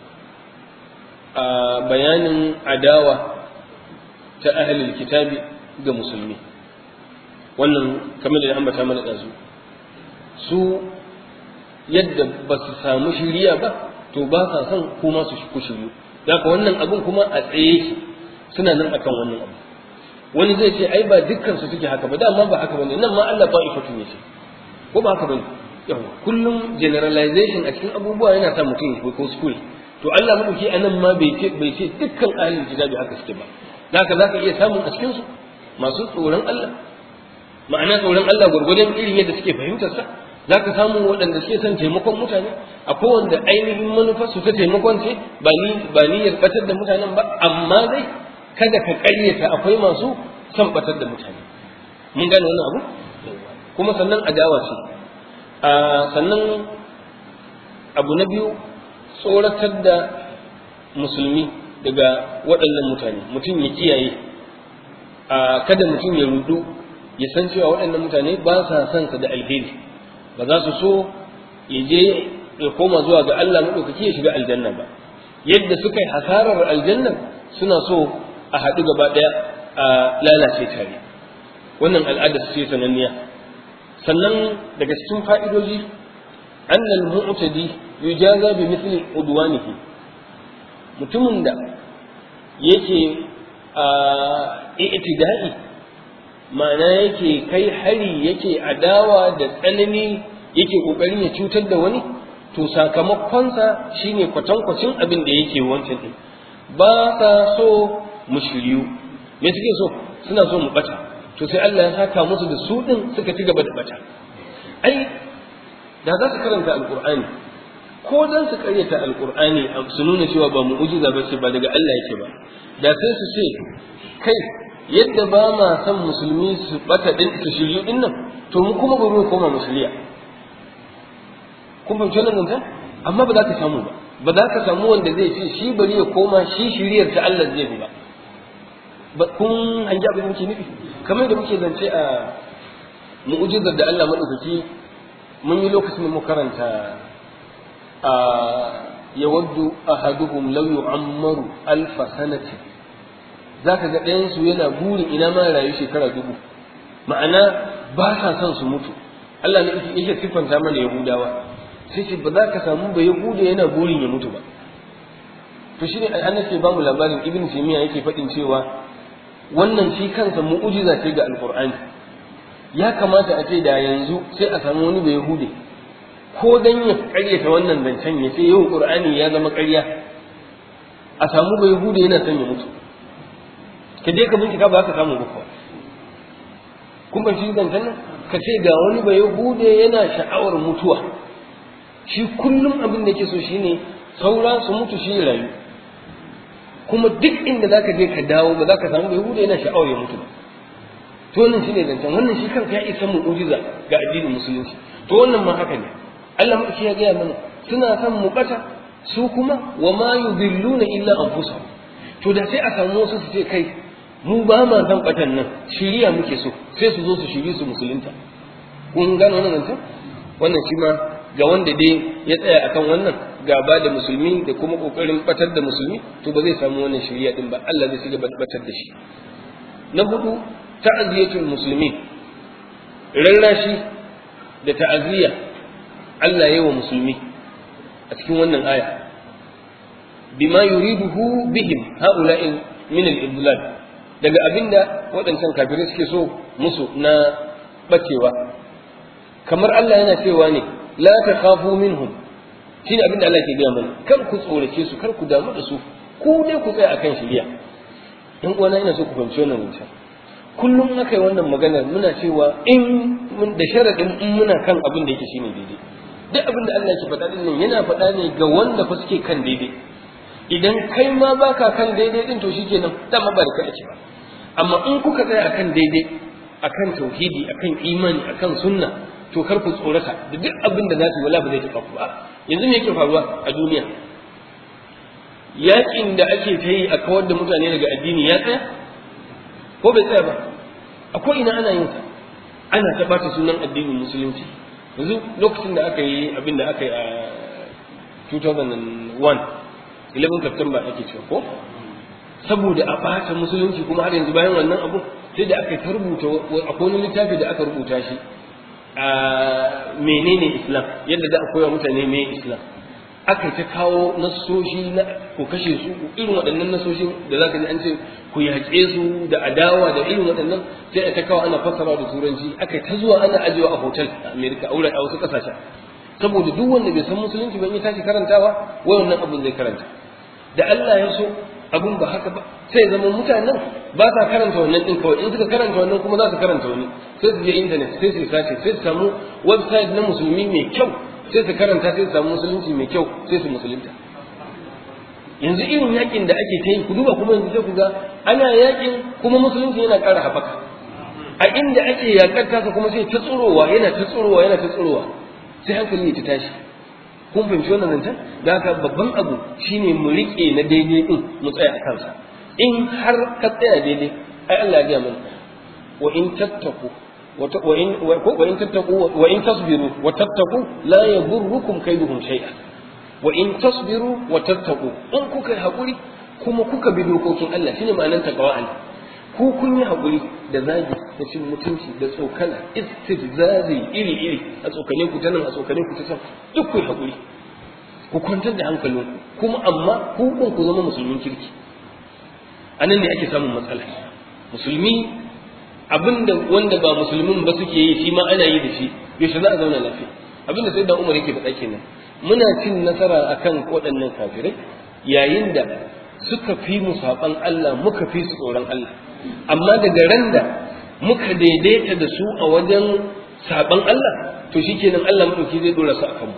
a bayanin adawa ta ahalil kitabi ga musulmi wannan kamar da ambata mana ɗazu su yadda ba su samu shiriya ba to ba sa son kuma su ku shiryu da wannan abun kuma a tsaye suna nan akan wannan abu wani zai ce ai ba dukkan su suke haka ba dama ba haka bane nan ma Allah ta'ifatu ne ce ko ba haka bane yawa kullum generalization a cikin abubuwa yana sa mutum ya ko school to Allah madauki anan ma bai ce bai ce dukkan ahlul kitabi haka suke ba zaka zaka iya samun a cikin su masu tsoron Allah ma'ana tsoron Allah gurgurdan irin yadda suke fahimtar sa zaka samu waɗanda suke son taimakon mutane akwai wanda ainihin manufar su ta taimakon ce ba ni ba niyyar batar da mutanen ba amma dai kada ka ƙaryata akwai masu son batar da mutane mun gane wannan abu kuma sannan adawa ce sannan abu na biyu tsoratar da musulmi daga waɗannan mutane mutum ya kiyaye kada mutum ya rudu ya san cewa waɗannan mutane ba sa son sa da alheri ba za su so ya je ya koma zuwa ga Allah maɗaukaki ya shiga aljanna ba yadda suka yi hasarar aljanna suna so a haɗu gaba ɗaya a lalace tare wannan al'ada ce sananniya sannan daga cikin fa'idoji annal mu'tadi yujaza bi mithli udwanihi mutumin da yake a i'tida'i ma'ana yake kai hari yake adawa da tsanani yake kokarin ya cutar da wani to sakamakonsa shine kwatankwacin abin da yake wancan din ba sa so mu shiryu me suke so suna so mu bata to sai Allah ya saka musu da su din suka ci gaba da bata ai da za su karanta alqur'ani ko dan su karyata alqur'ani su nuna cewa ba mu'jiza ba ce ba daga Allah yake ba da sai su ce kai yadda ba ma san musulmi su bata din su shiryu din nan to mu kuma bari mu koma musuliya kun fahimci wannan nan amma ba za ka samu ba ba za ka samu wanda zai ce shi bari ya koma shi shiriyar ta Allah zai bi ba ba kun hanji abin muke nufi kamar da muke zance a mu'ujizar da Allah madaukaki mun yi lokacin da mu karanta a yawaddu ahaduhum law yu'ammaru alf sanati zaka ga ɗayan su yana burin ina ma rayu shekara dubu ma'ana ba sa son su mutu Allah ne yake siffanta mana Yahudawa sai ce ba za ka samu ba Yahuda yana burin ya mutu ba to shine an nake ba mu labarin Ibn Taymiyyah yake faɗin cewa wannan shi kansa mu'ujiza ce ga Alƙur'ani ya kamata a ce da yanzu sai a samu wani bai Yahude ko dan ya ƙaryata wannan zancen ya ce yau Qur'ani ya zama ƙarya a samu bai Yahude yana son ya mutu ka je ka bincika ba ka samu ba kun ban shi zancen nan ka ce ga wani bai Yahude yana sha'awar mutuwa shi kullum abin da yake so shine saura su mutu shi rayu kuma duk inda za ka je ka dawo ba za ka samu yahuda yana sha'awar ya mutu ba to wannan shine zancen wannan shi kanka ya isa mu'ujiza ga addinin musulunci to wannan ma haka ne Allah madauki ya gaya mana suna son mu bata su kuma wa ma yudilluna illa anfusahum to da sai a samu wasu su ce kai mu ba ma san batan nan shiriya muke so sai su zo su shiri su musulunta kun gano wannan zancen wannan shi ma ga wanda dai ya tsaya akan wannan gaba da musulmi da kuma kokarin batar da musulmi to ba zai samu wannan shari'a din ba Allah zai shiga batar da shi na hudu ta'aziyatul muslimin rarrashi da ta'aziyya Allah ya yi wa musulmi a cikin wannan aya bima yuriduhu bihim haula'i min al-idlal daga abinda waɗancan kafirai suke so musu na bacewa kamar Allah yana cewa ne la takhafu minhum shine abinda Allah ke gaya mana kar ku tsorace su kar ku damu da su ku dai ku tsaya akan shiriya dan uwana ina so ku fahimci wannan wancan kullum aka yi wannan maganar muna cewa in da sharadin in muna kan abin da yake shine daidai duk abin da Allah ke faɗa din nan yana faɗa ne ga wanda fa suke kan daidai idan kai ma baka kan daidai din to shikenan dama ba da kai ake ba amma in kuka tsaya akan daidai akan tauhidi akan imani akan sunna to kar ku tsorata da duk abin da za su yi wala ba zai taɓa ku ba yanzu me yake faruwa a duniya yakin da ake ta yi a kawar da mutane daga addini ya tsaya ko bai tsaya ba a ko ina ana yin sa ana ta bata sunan addinin musulunci yanzu lokacin da aka yi abin da aka yi a 2001 11 September ake cewa ko saboda a bata musulunci kuma har yanzu bayan wannan abu sai da aka ta rubuta akwai wani littafi da aka rubuta shi a menene islam yadda za a koya mutane me islam aka ta kawo nasoshi na ku kashe su irin waɗannan nasoshin da za ka ji an ce ku yaƙe su da adawa da irin waɗannan sai a ta kawo ana fassara da turanci aka ta zuwa ana ajiyewa a hotel a america a a wasu ƙasashen saboda duk wanda bai san musulunci ban yi tashi karantawa wai wannan abin zai karanta da Allah ya so abun ba haka ba sai zama mutanen ba sa karanta wannan din kawai in suka karanta wannan kuma za su karanta wani sai su je internet sai su sace sai su samu website na musulmi mai kyau sai su karanta sai su samu musulunci mai kyau sai su musulunta yanzu irin yakin da ake ta yi ku duba kuma yanzu sai ku ga ana yakin kuma musulunci yana ƙara haɓaka a inda ake yakar tasa kuma sai ta tsurowa yana ta tsurowa yana ta tsurowa sai hankali ya ta tashi kun fahimci wannan zancen da haka babban abu shine mu riƙe na daidai din mu tsaya a kansa in har ka tsaya daidai ai Allah ya gaya mana wa in tattaku wa in wa in tattaku wa in tasbiru wa tattaku la yadurrukum kaiduhum shay'a wa in tasbiru wa tattaku in kuka hakuri kuma kuka bi dokokin Allah shine ma'anar takawa Allah ku kun yi hakuri da zagi da cin mutunci da tsokana istihzazi iri iri a tsokane ku ta nan a tsokane ku ta can duk ku yi hakuri ku kwantar da hankalinku kuma amma ku kun ku zama musulmin kirki a nan ne ake samun matsala musulmi abinda wanda ba musulmin ba suke yi shi ma ana yi da shi yaushe za a zauna lafiya abinda sai da umar yake faɗa kenan muna cin nasara akan waɗannan kafirai yayin da suka fi mu saɓan Allah muka fi su tsoron Allah amma daga ran da muka daidaita da su a wajen saɓan Allah to shikenan Allah madauki zai dora su akan mu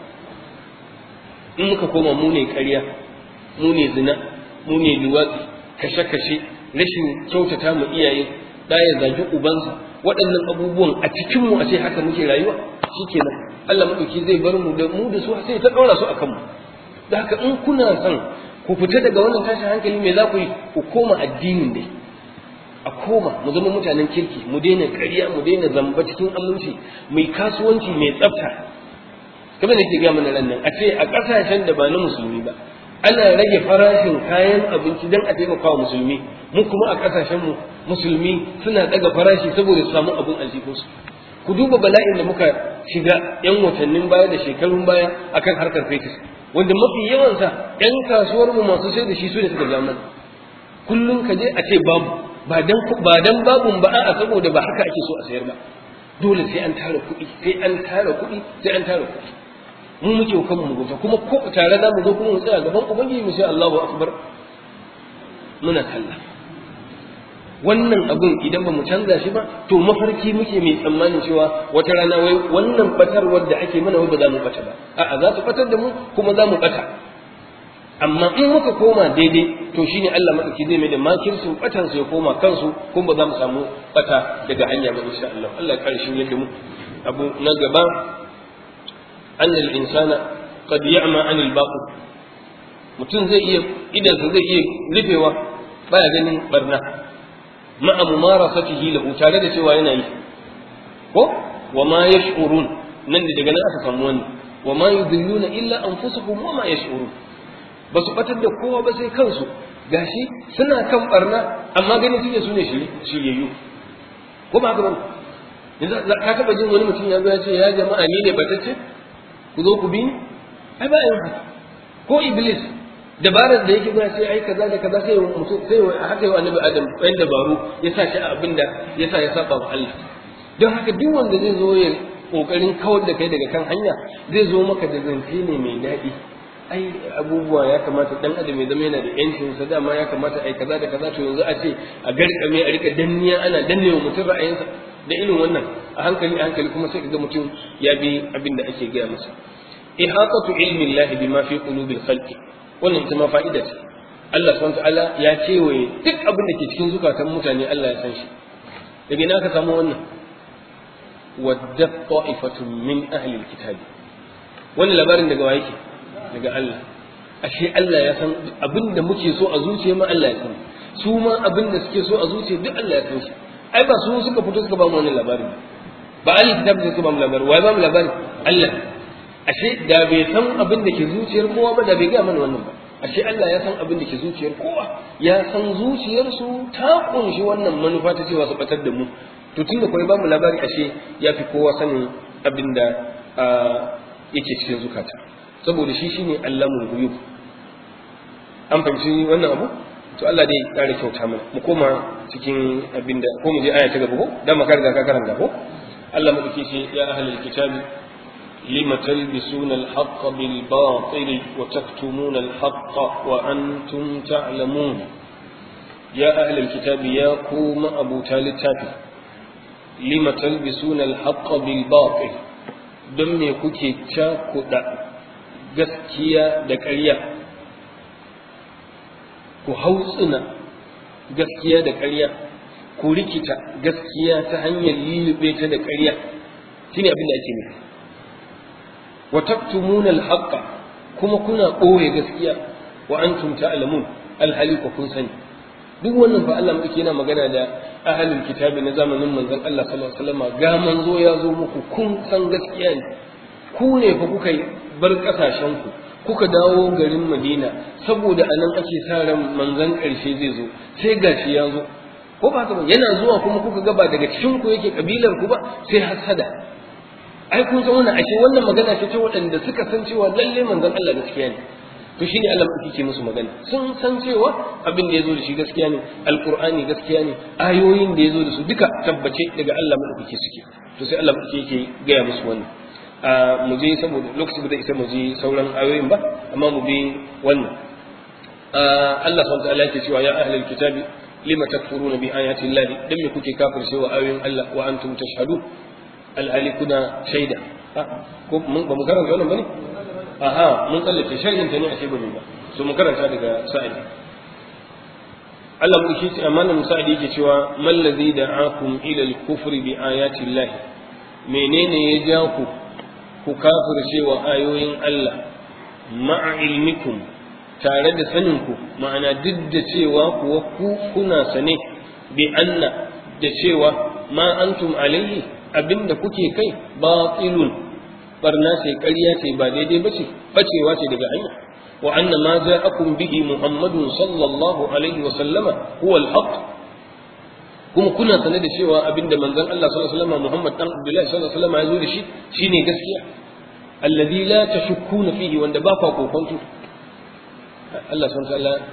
in muka koma mu ne ƙarya mu ne zina mu ne luwatsi kashe-kashe rashin kyautata mu iyaye da ya zagi ubansa waɗannan abubuwan a cikin mu a ce haka muke rayuwa shikenan Allah madauki zai bar mu da mu da su sai ta ɗora su akan mu da haka in kuna son ku fita daga wannan tashin hankali me za ku yi ku koma addinin dai a koma mu zama mutanen kirki mu daina ƙarya mu daina zamba cikin aminci mai kasuwanci mai tsafta kamar da ke gaya mana nan a ce a ƙasashen da ba na musulmi ba ana rage farashin kayan abinci don a taimaka wa musulmi mu kuma a ƙasashen mu musulmi suna ɗaga farashi saboda su samu abin aljihunsu ku duba bala'in da muka shiga yan watannin baya da shekarun baya akan harkar fetur wanda mafi yawansa yan kasuwar mu masu sai da shi su ne suka ja mana kullum ka je a ce babu ba dan ba dan babun ba a saboda ba haka ake so a sayar ba dole sai an tara kuɗi sai an tara kuɗi sai an tara kuɗi mu muke kan mu gobe kuma ko tare da mu zo kuma mu tsaya gaban ubangiji mu sai Allahu akbar muna kalla wannan abun idan ba mu canza shi ba to mafarki muke mai tsammanin cewa wata rana wai wannan batarwar da ake mana wai ba za mu bata ba a'a za su batar da mu kuma za mu bata amma in muka koma daidai to shine Allah madauki zai mai da makircin batan su ya koma kansu kuma ba za mu samu bata daga hanya ba insha Allah Allah ya kare shi yadda mu abu na gaba anna al-insana qad ya'ma 'anil baqi mutum zai iya idan zai iya rufewa baya ganin barna ma'a mumarasatihi lahu tare da cewa yana yi ko wa ma yash'urun nan da daga nan aka samu wannan wa ma yudilluna illa anfusuhum wa ma yash'urun ba su batar da kowa ba sai kansu gashi suna kan barna amma ganin suke su ne shiryayyu ko ba haka ba yanzu ka taba jin wani mutum ya zo ya ce ya jama'a ni ne batacce ku zo ku bi ni ai ba yin haka ko iblis dabarar da yake gina sai ai kaza da kaza sai mutum sai haka yau annabi adam ɗan dabaru ya sa shi a abin da ya sa ya saba wa Allah don haka duk wanda zai zo ya kokarin kawar da kai daga kan hanya zai zo maka da zance ne mai daɗi ai abubuwa ya kamata dan adam ya zama yana da yancin sa dama ya kamata ai kaza da kaza to yanzu a ce a garkame a rika danniya ana dannewa mutum ra'ayinsa da irin wannan a hankali a hankali kuma sai ka ga mutum ya bi abin da ake gaya masa ihatatu ilmi Allah bima fi qulubil khalqi wannan ita ma fa'ida ce Allah subhanahu ta'ala ya cewaye duk abin da ke cikin zukatan mutane Allah ya san shi daga ina ka samu wannan wadda ta'ifatun min ahli alkitab wannan labarin daga waye ke daga Allah ashe Allah ya san abin da muke so a zuciya ma Allah ya san su ma abin da suke so a zuciya duk Allah ya san shi ai ba su suka fito suka ba mu wannan labarin ba ahli kitab suka ba mu labarin wai ba mu labarin Allah ashe da bai san abin da ke zuciyar kowa ba da bai gaya mana wannan ba ashe Allah ya san abin da ke zuciyar kowa ya san zuciyarsu ta kunshi wannan manufa ta cewa su batar da mu to tunda kawai ba mu labari ashe ya fi kowa sanin abin da yake cikin zukata saboda shi shine Allahul ghuyub an fahimci wannan abu to Allah dai kare kyauta mana mu koma cikin abin da ko mu je aya ta gaba ko dan maka riga ka karanta ko Allah mu dake shi ya ahlul kitabi لم تلبسون الحق بالباطل وتكتمون الحق وأنتم تعلمون يا أهل الكتاب يا قوم أبو تالتاب لم تلبسون الحق بالباطل دم يكوكي تاكودا gaskiya da ƙarya ku hautsina gaskiya da ƙarya ku rikita gaskiya ta hanyar lulluɓe ta da ƙarya shine abin da ake nufi wa taktumuna al-haqqa kuma kuna ɓoye gaskiya wa antum ta'lamun alhali ku kun sani duk wannan fa Allah muke yana magana da ahlul kitabi na zamanin manzon Allah sallallahu alaihi wasallam ga manzo ya zo muku kun san gaskiya ne ku ne fa kuka bar kasashen ku kuka dawo garin Madina saboda anan ake sa ran manzon ƙarshe zai zo sai gashi ya zo ko ba haka ba yana zuwa kuma kuka ga ba daga cikin ku yake kabilar ku ba sai hasada ai kun san wannan ashe wannan magana ce ta waɗanda suka san cewa lalle manzon Allah gaskiya ne to shine Allah yake musu magana sun san cewa abin da yazo da shi gaskiya ne alqur'ani gaskiya ne ayoyin da yazo da su duka tabbace daga Allah madaukake suke to sai Allah yake gaya musu wannan a mu je saboda lokaci ba zai isa mu je sauran ayoyin ba amma mu bi wannan Allah subhanahu wa ta'ala yake cewa ya ahlul kitabi lima takfuruna bi ayati llahi dan me kuke kafircewa ayoyin Allah wa antum tashhadun alhali kuna shaida ko mun ba mu karanta wannan bane aha mun tsallake sharhin ta ne a ba ba so mu karanta daga sa'idi Allah mu shi amanan sa'idi yake cewa man ladhi da'akum ila al-kufri bi ayati Allah menene ya ja ku ku kafirce wa ayoyin Allah ma'a ilmikum tare da saninku ma'ana duk da cewa kuwa ku kuna sane bi anna da cewa ma antum alaihi abinda kuke kai batilun barna ce ƙarya ce ba daidai ba ce bacewa ce daga hanya wa anna ma ja'akum bihi muhammadun sallallahu alaihi wa sallama huwa al-haq kuma kuna sane da cewa abinda manzon Allah sallallahu alaihi wa sallama Muhammad dan Abdullahi sallallahu alaihi wa sallama ya zo da shi shine gaskiya alladhi la tashukkuna fihi wanda ba ku kokonto Allah subhanahu wa ta'ala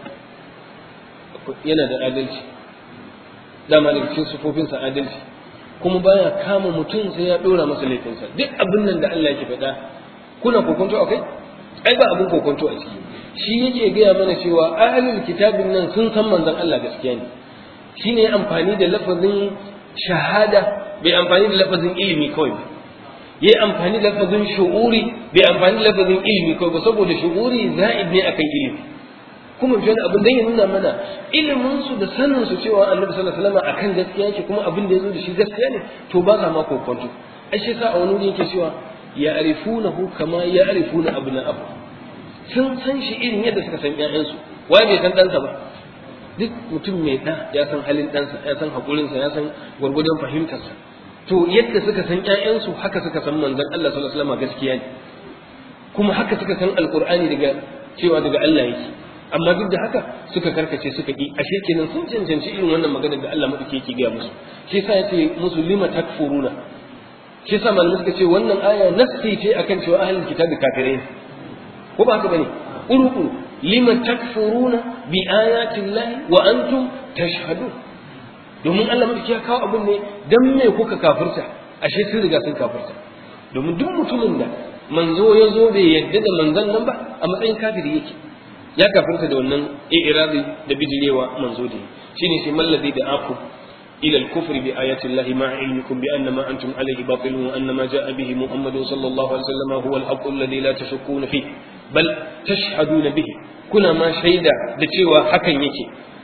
yana da adalci dama daga cikin sufofinsa adalci kuma baya kama mutum sai ya dora masa laifinsa duk abin nan da Allah yake faɗa kuna kokonto a kai ai ba abin kokonto a ciki shi yake gaya mana cewa ahlul kitabin nan sun san manzon Allah gaskiya ne shine amfani da lafazin shahada bai amfani da lafazin ilimi kawai ba yayi amfani da lafazin shu'uri bai amfani da lafazin ilimi kawai ba saboda shu'uri za'id ne akan ilimi kuma fi wani abin da ya nuna mana ilimin su da sanin su cewa annabi sallallahu alaihi wasallam akan gaskiya yake kuma abin da yazo da shi gaskiya ne to ba za ma kokonto ai shi sa a wani wuri yake cewa ya'rifunahu kama ya'rifuna abna'ahu sun san shi irin yadda suka san ƴaƴansu wai bai san ɗansa ba duk mutum mai ɗa ya san halin ɗansa ya san haƙurinsa ya san gwargwadon fahimtarsa to yadda suka san ƴaƴansu haka suka san manzon Allah sallallahu alaihi wasallam gaskiya ne kuma haka suka san alqur'ani daga cewa daga Allah yake amma duk da haka suka karkace suka ki ashe kenan sun cancanci irin wannan magana da Allah madauki yake gaya musu shi yasa yace musu lima takfuruna shi yasa malamai suka ce wannan aya nasti ce akan cewa ahlul kitabi kafirai ne ko ba haka bane uruku lima takfuruna bi ayati llahi wa antum tashhadun domin Allah madauki ya kawo abin ne dan me kuka kafirta ashe sun riga sun kafirta domin duk mutumin da manzo ya zo bai yadda da manzon nan ba a matsayin kafiri yake ya kafirta da wannan i'radi da bijirewa manzo da shine shi mallazi da aku ila al-kufr bi ayati Allah ma ilmikum bi anna ma antum alayhi batilun wa anna ma jaa bihi Muhammad sallallahu alaihi wasallam huwa al-haqq alladhi la tashukkuna fi bal tashhaduna bihi kuna ma shaida da cewa hakan yake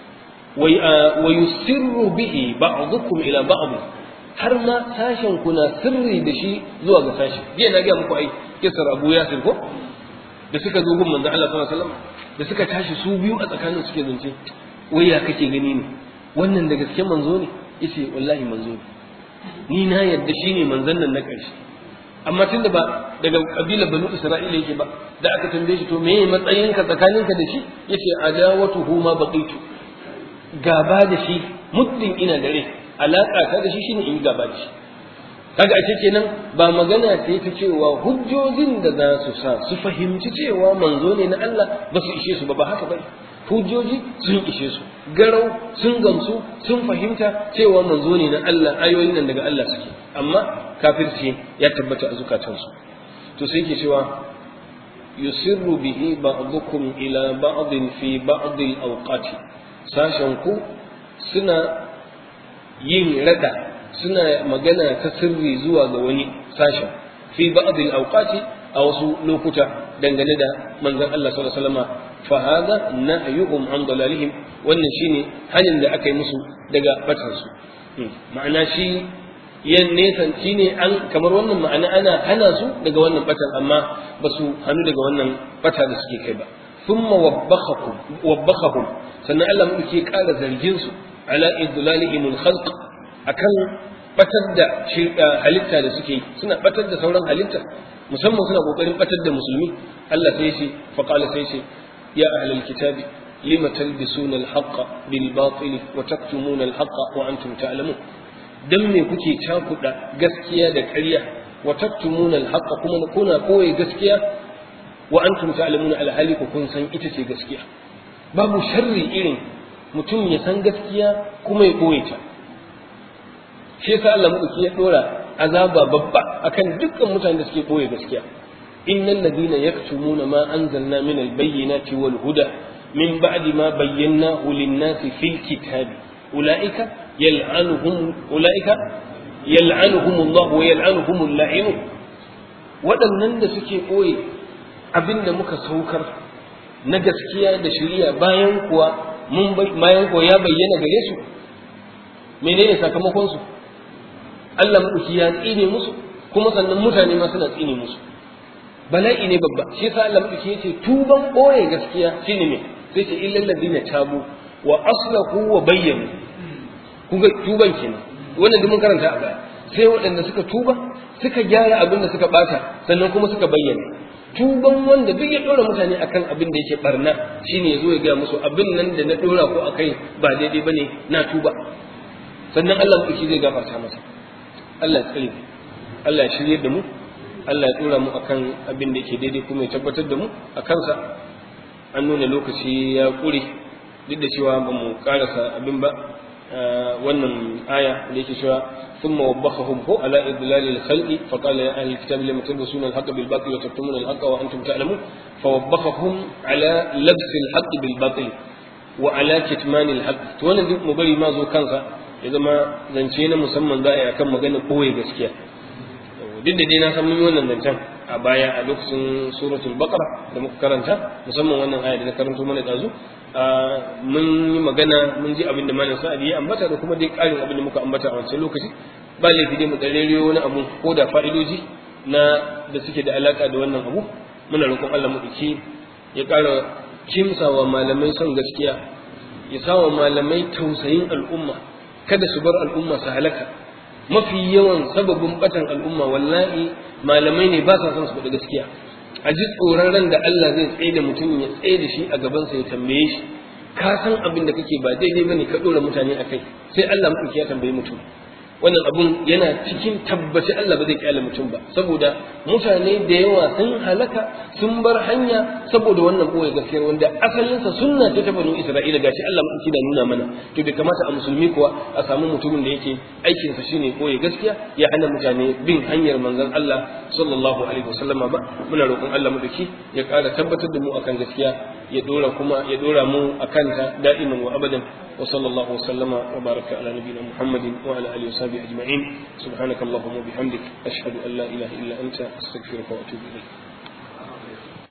wa yusirru bihi ba'dukum ila ba'd har ma sashen kuna sirri da shi zuwa ga sashi jiya na ga muku ai kisar Abu Yasir ko da suka zo gun manzo Allah sallallahu alaihi wasallam da suka tashi su biyu a tsakanin suke zance wai ya kake gani ne wannan da gaske manzo ne yace wallahi manzo ne ni na yadda shine manzon nan na ƙarshe amma tunda ba daga kabilar banu isra'ila yake ba da aka tambaye shi to meye matsayinka tsakaninka da shi yace adawatuhu ma baqitu gaba da shi muddin ina da rai alaka ta da shi shine in gaba da shi kaga a kenan ba magana ce ta cewa hujjojin da za su sa su fahimci cewa manzo ne na Allah ba su ishe su ba ba haka bane hujjoji sun ishe su garau sun gamsu sun fahimta cewa manzo ne na Allah ayoyin nan daga Allah suke amma kafirci ya tabbata a zukatansu to sai yake cewa yusirru bihi ba'dukum ila ba'din fi ba'd al-awqati sashen ku suna yin rada suna magana ta sirri zuwa ga wani sashen fi ba'd al-awqati a wasu lokuta dangane da manzon Allah sallallahu alaihi wasallam fa hada nahyuhum an dalalihim wannan shine hanin da aka yi musu daga batar su ma'ana shi yan nesan shine an kamar wannan ma'ana ana hana su daga wannan batan amma ba su hannu daga wannan bata da suke kai ba thumma wabbakhakum wabbakhakum sannan Allah mu ke ƙara zargin su ala idlalihim al-khalq akan batar da halitta da suke suna batar da sauran halitta musamman suna kokarin batar da musulmi Allah sai ce fa qala sai ce ya ahlal kitabi lima talbisuna al-haqqa bil batil wa taktumuna al-haqqa wa antum ta'lamun dan me kuke cakuda gaskiya da ƙarya wa taktumuna al-haqqa kuma kuna koyi gaskiya wa antum ta'lamuna al-hali kun san ita ce gaskiya babu sharri irin mutum ya san gaskiya kuma ya koye ta shi yasa Allah madauki ya dora azaba babba akan dukkan mutanen da suke koye gaskiya innal ladina yaktumuna ma anzalna min al-bayyinati wal huda min ba'di ma bayyanahu lin-nasi fil kitabi ulaika yal'anuhum ulaika yal'anuhum Allah wa yal'anuhum al-la'in waɗannan da suke koye abinda muka saukar na gaskiya da shari'a bayan kuwa mun bayan kuwa ya bayyana gare su menene sakamakon su Allah maɗauki ya tsine musu kuma sannan mutane ma suna tsine musu bala'i ne babba shi yasa Allah muke yace tuban boye gaskiya shine me sai ce illal ladina tabu wa aslahu wa bayyanu kun ga tuban kenan wannan da mun karanta a baya sai waɗanda suka tuba suka gyara abin da suka bata sannan kuma suka bayyana tuban wanda duk ya dora mutane akan abin da yake barna shine yazo ya ga musu abin nan da na dora ko akai ba daidai bane na tuba sannan Allah muke zai gafarta masa Allah ya tsare Allah ya shirye da mu Allah ya dora mu akan abin da yake daidai kuma ya tabbatar da mu a kansa an nuna lokaci ya kure duk da cewa ba mu karasa abin ba wannan aya da yake cewa ثم وبخهم هو على إضلال الخلق فقال يا أهل الكتاب لم تلبسون الحق بالباطل وتكتمون الحق وأنتم تعلمون فوبخهم على لبس الحق بالباطل وعلى كتمان الحق وانا دي مبري ما زو كانسا إذا ما زنشينا مسمى ذا كم مغانا قوي gaskiya duk da dai na san mun yi wannan zancen a baya a lokacin suratul baqara da muka karanta musamman wannan aya da na karanto mana dazu mun yi magana mun ji abin da malam sa'ad ya ambata da kuma dai karin abin da muka ambata a wancan lokaci ba laifi dai mu tsareriyo wani abu ko da fa'idoji na da suke da alaka da wannan abu muna roƙon Allah mu dake ya ƙara kimsawa malamai son gaskiya ya sawa malamai tausayin al'umma kada su bar al'umma su halaka mafi yawan sababin batan al'umma wallahi malamai ne ba sa son su faɗi gaskiya a ji tsoron ran da Allah zai tsaye da mutum ya tsaye da shi a gabansa ya tambaye shi ka san abin da kake ba daidai bane ka dora mutane akai sai Allah mutum ya tambaye mutum wannan abun yana cikin tabbaci Allah ba zai kyale mutum ba saboda mutane da yawa sun halaka sun bar hanya saboda wannan boye gaskiyar wanda asalinsa sunna ce ta banu Isra'ila gashi Allah mutum da nuna mana to bai kamata a musulmi kuwa a samu mutumin da yake aikin sa shine boye gaskiya ya hana mutane bin hanyar manzon Allah sallallahu alaihi wasallama ba muna roƙon Allah mu dake ya ƙara tabbatar da mu akan gaskiya ya dora kuma ya dora mu akan ta da'iman wa abadan وصلى الله وسلم وبارك على نبينا محمد وعلى اله وصحبه اجمعين سبحانك اللهم وبحمدك اشهد ان لا اله الا انت استغفرك واتوب اليك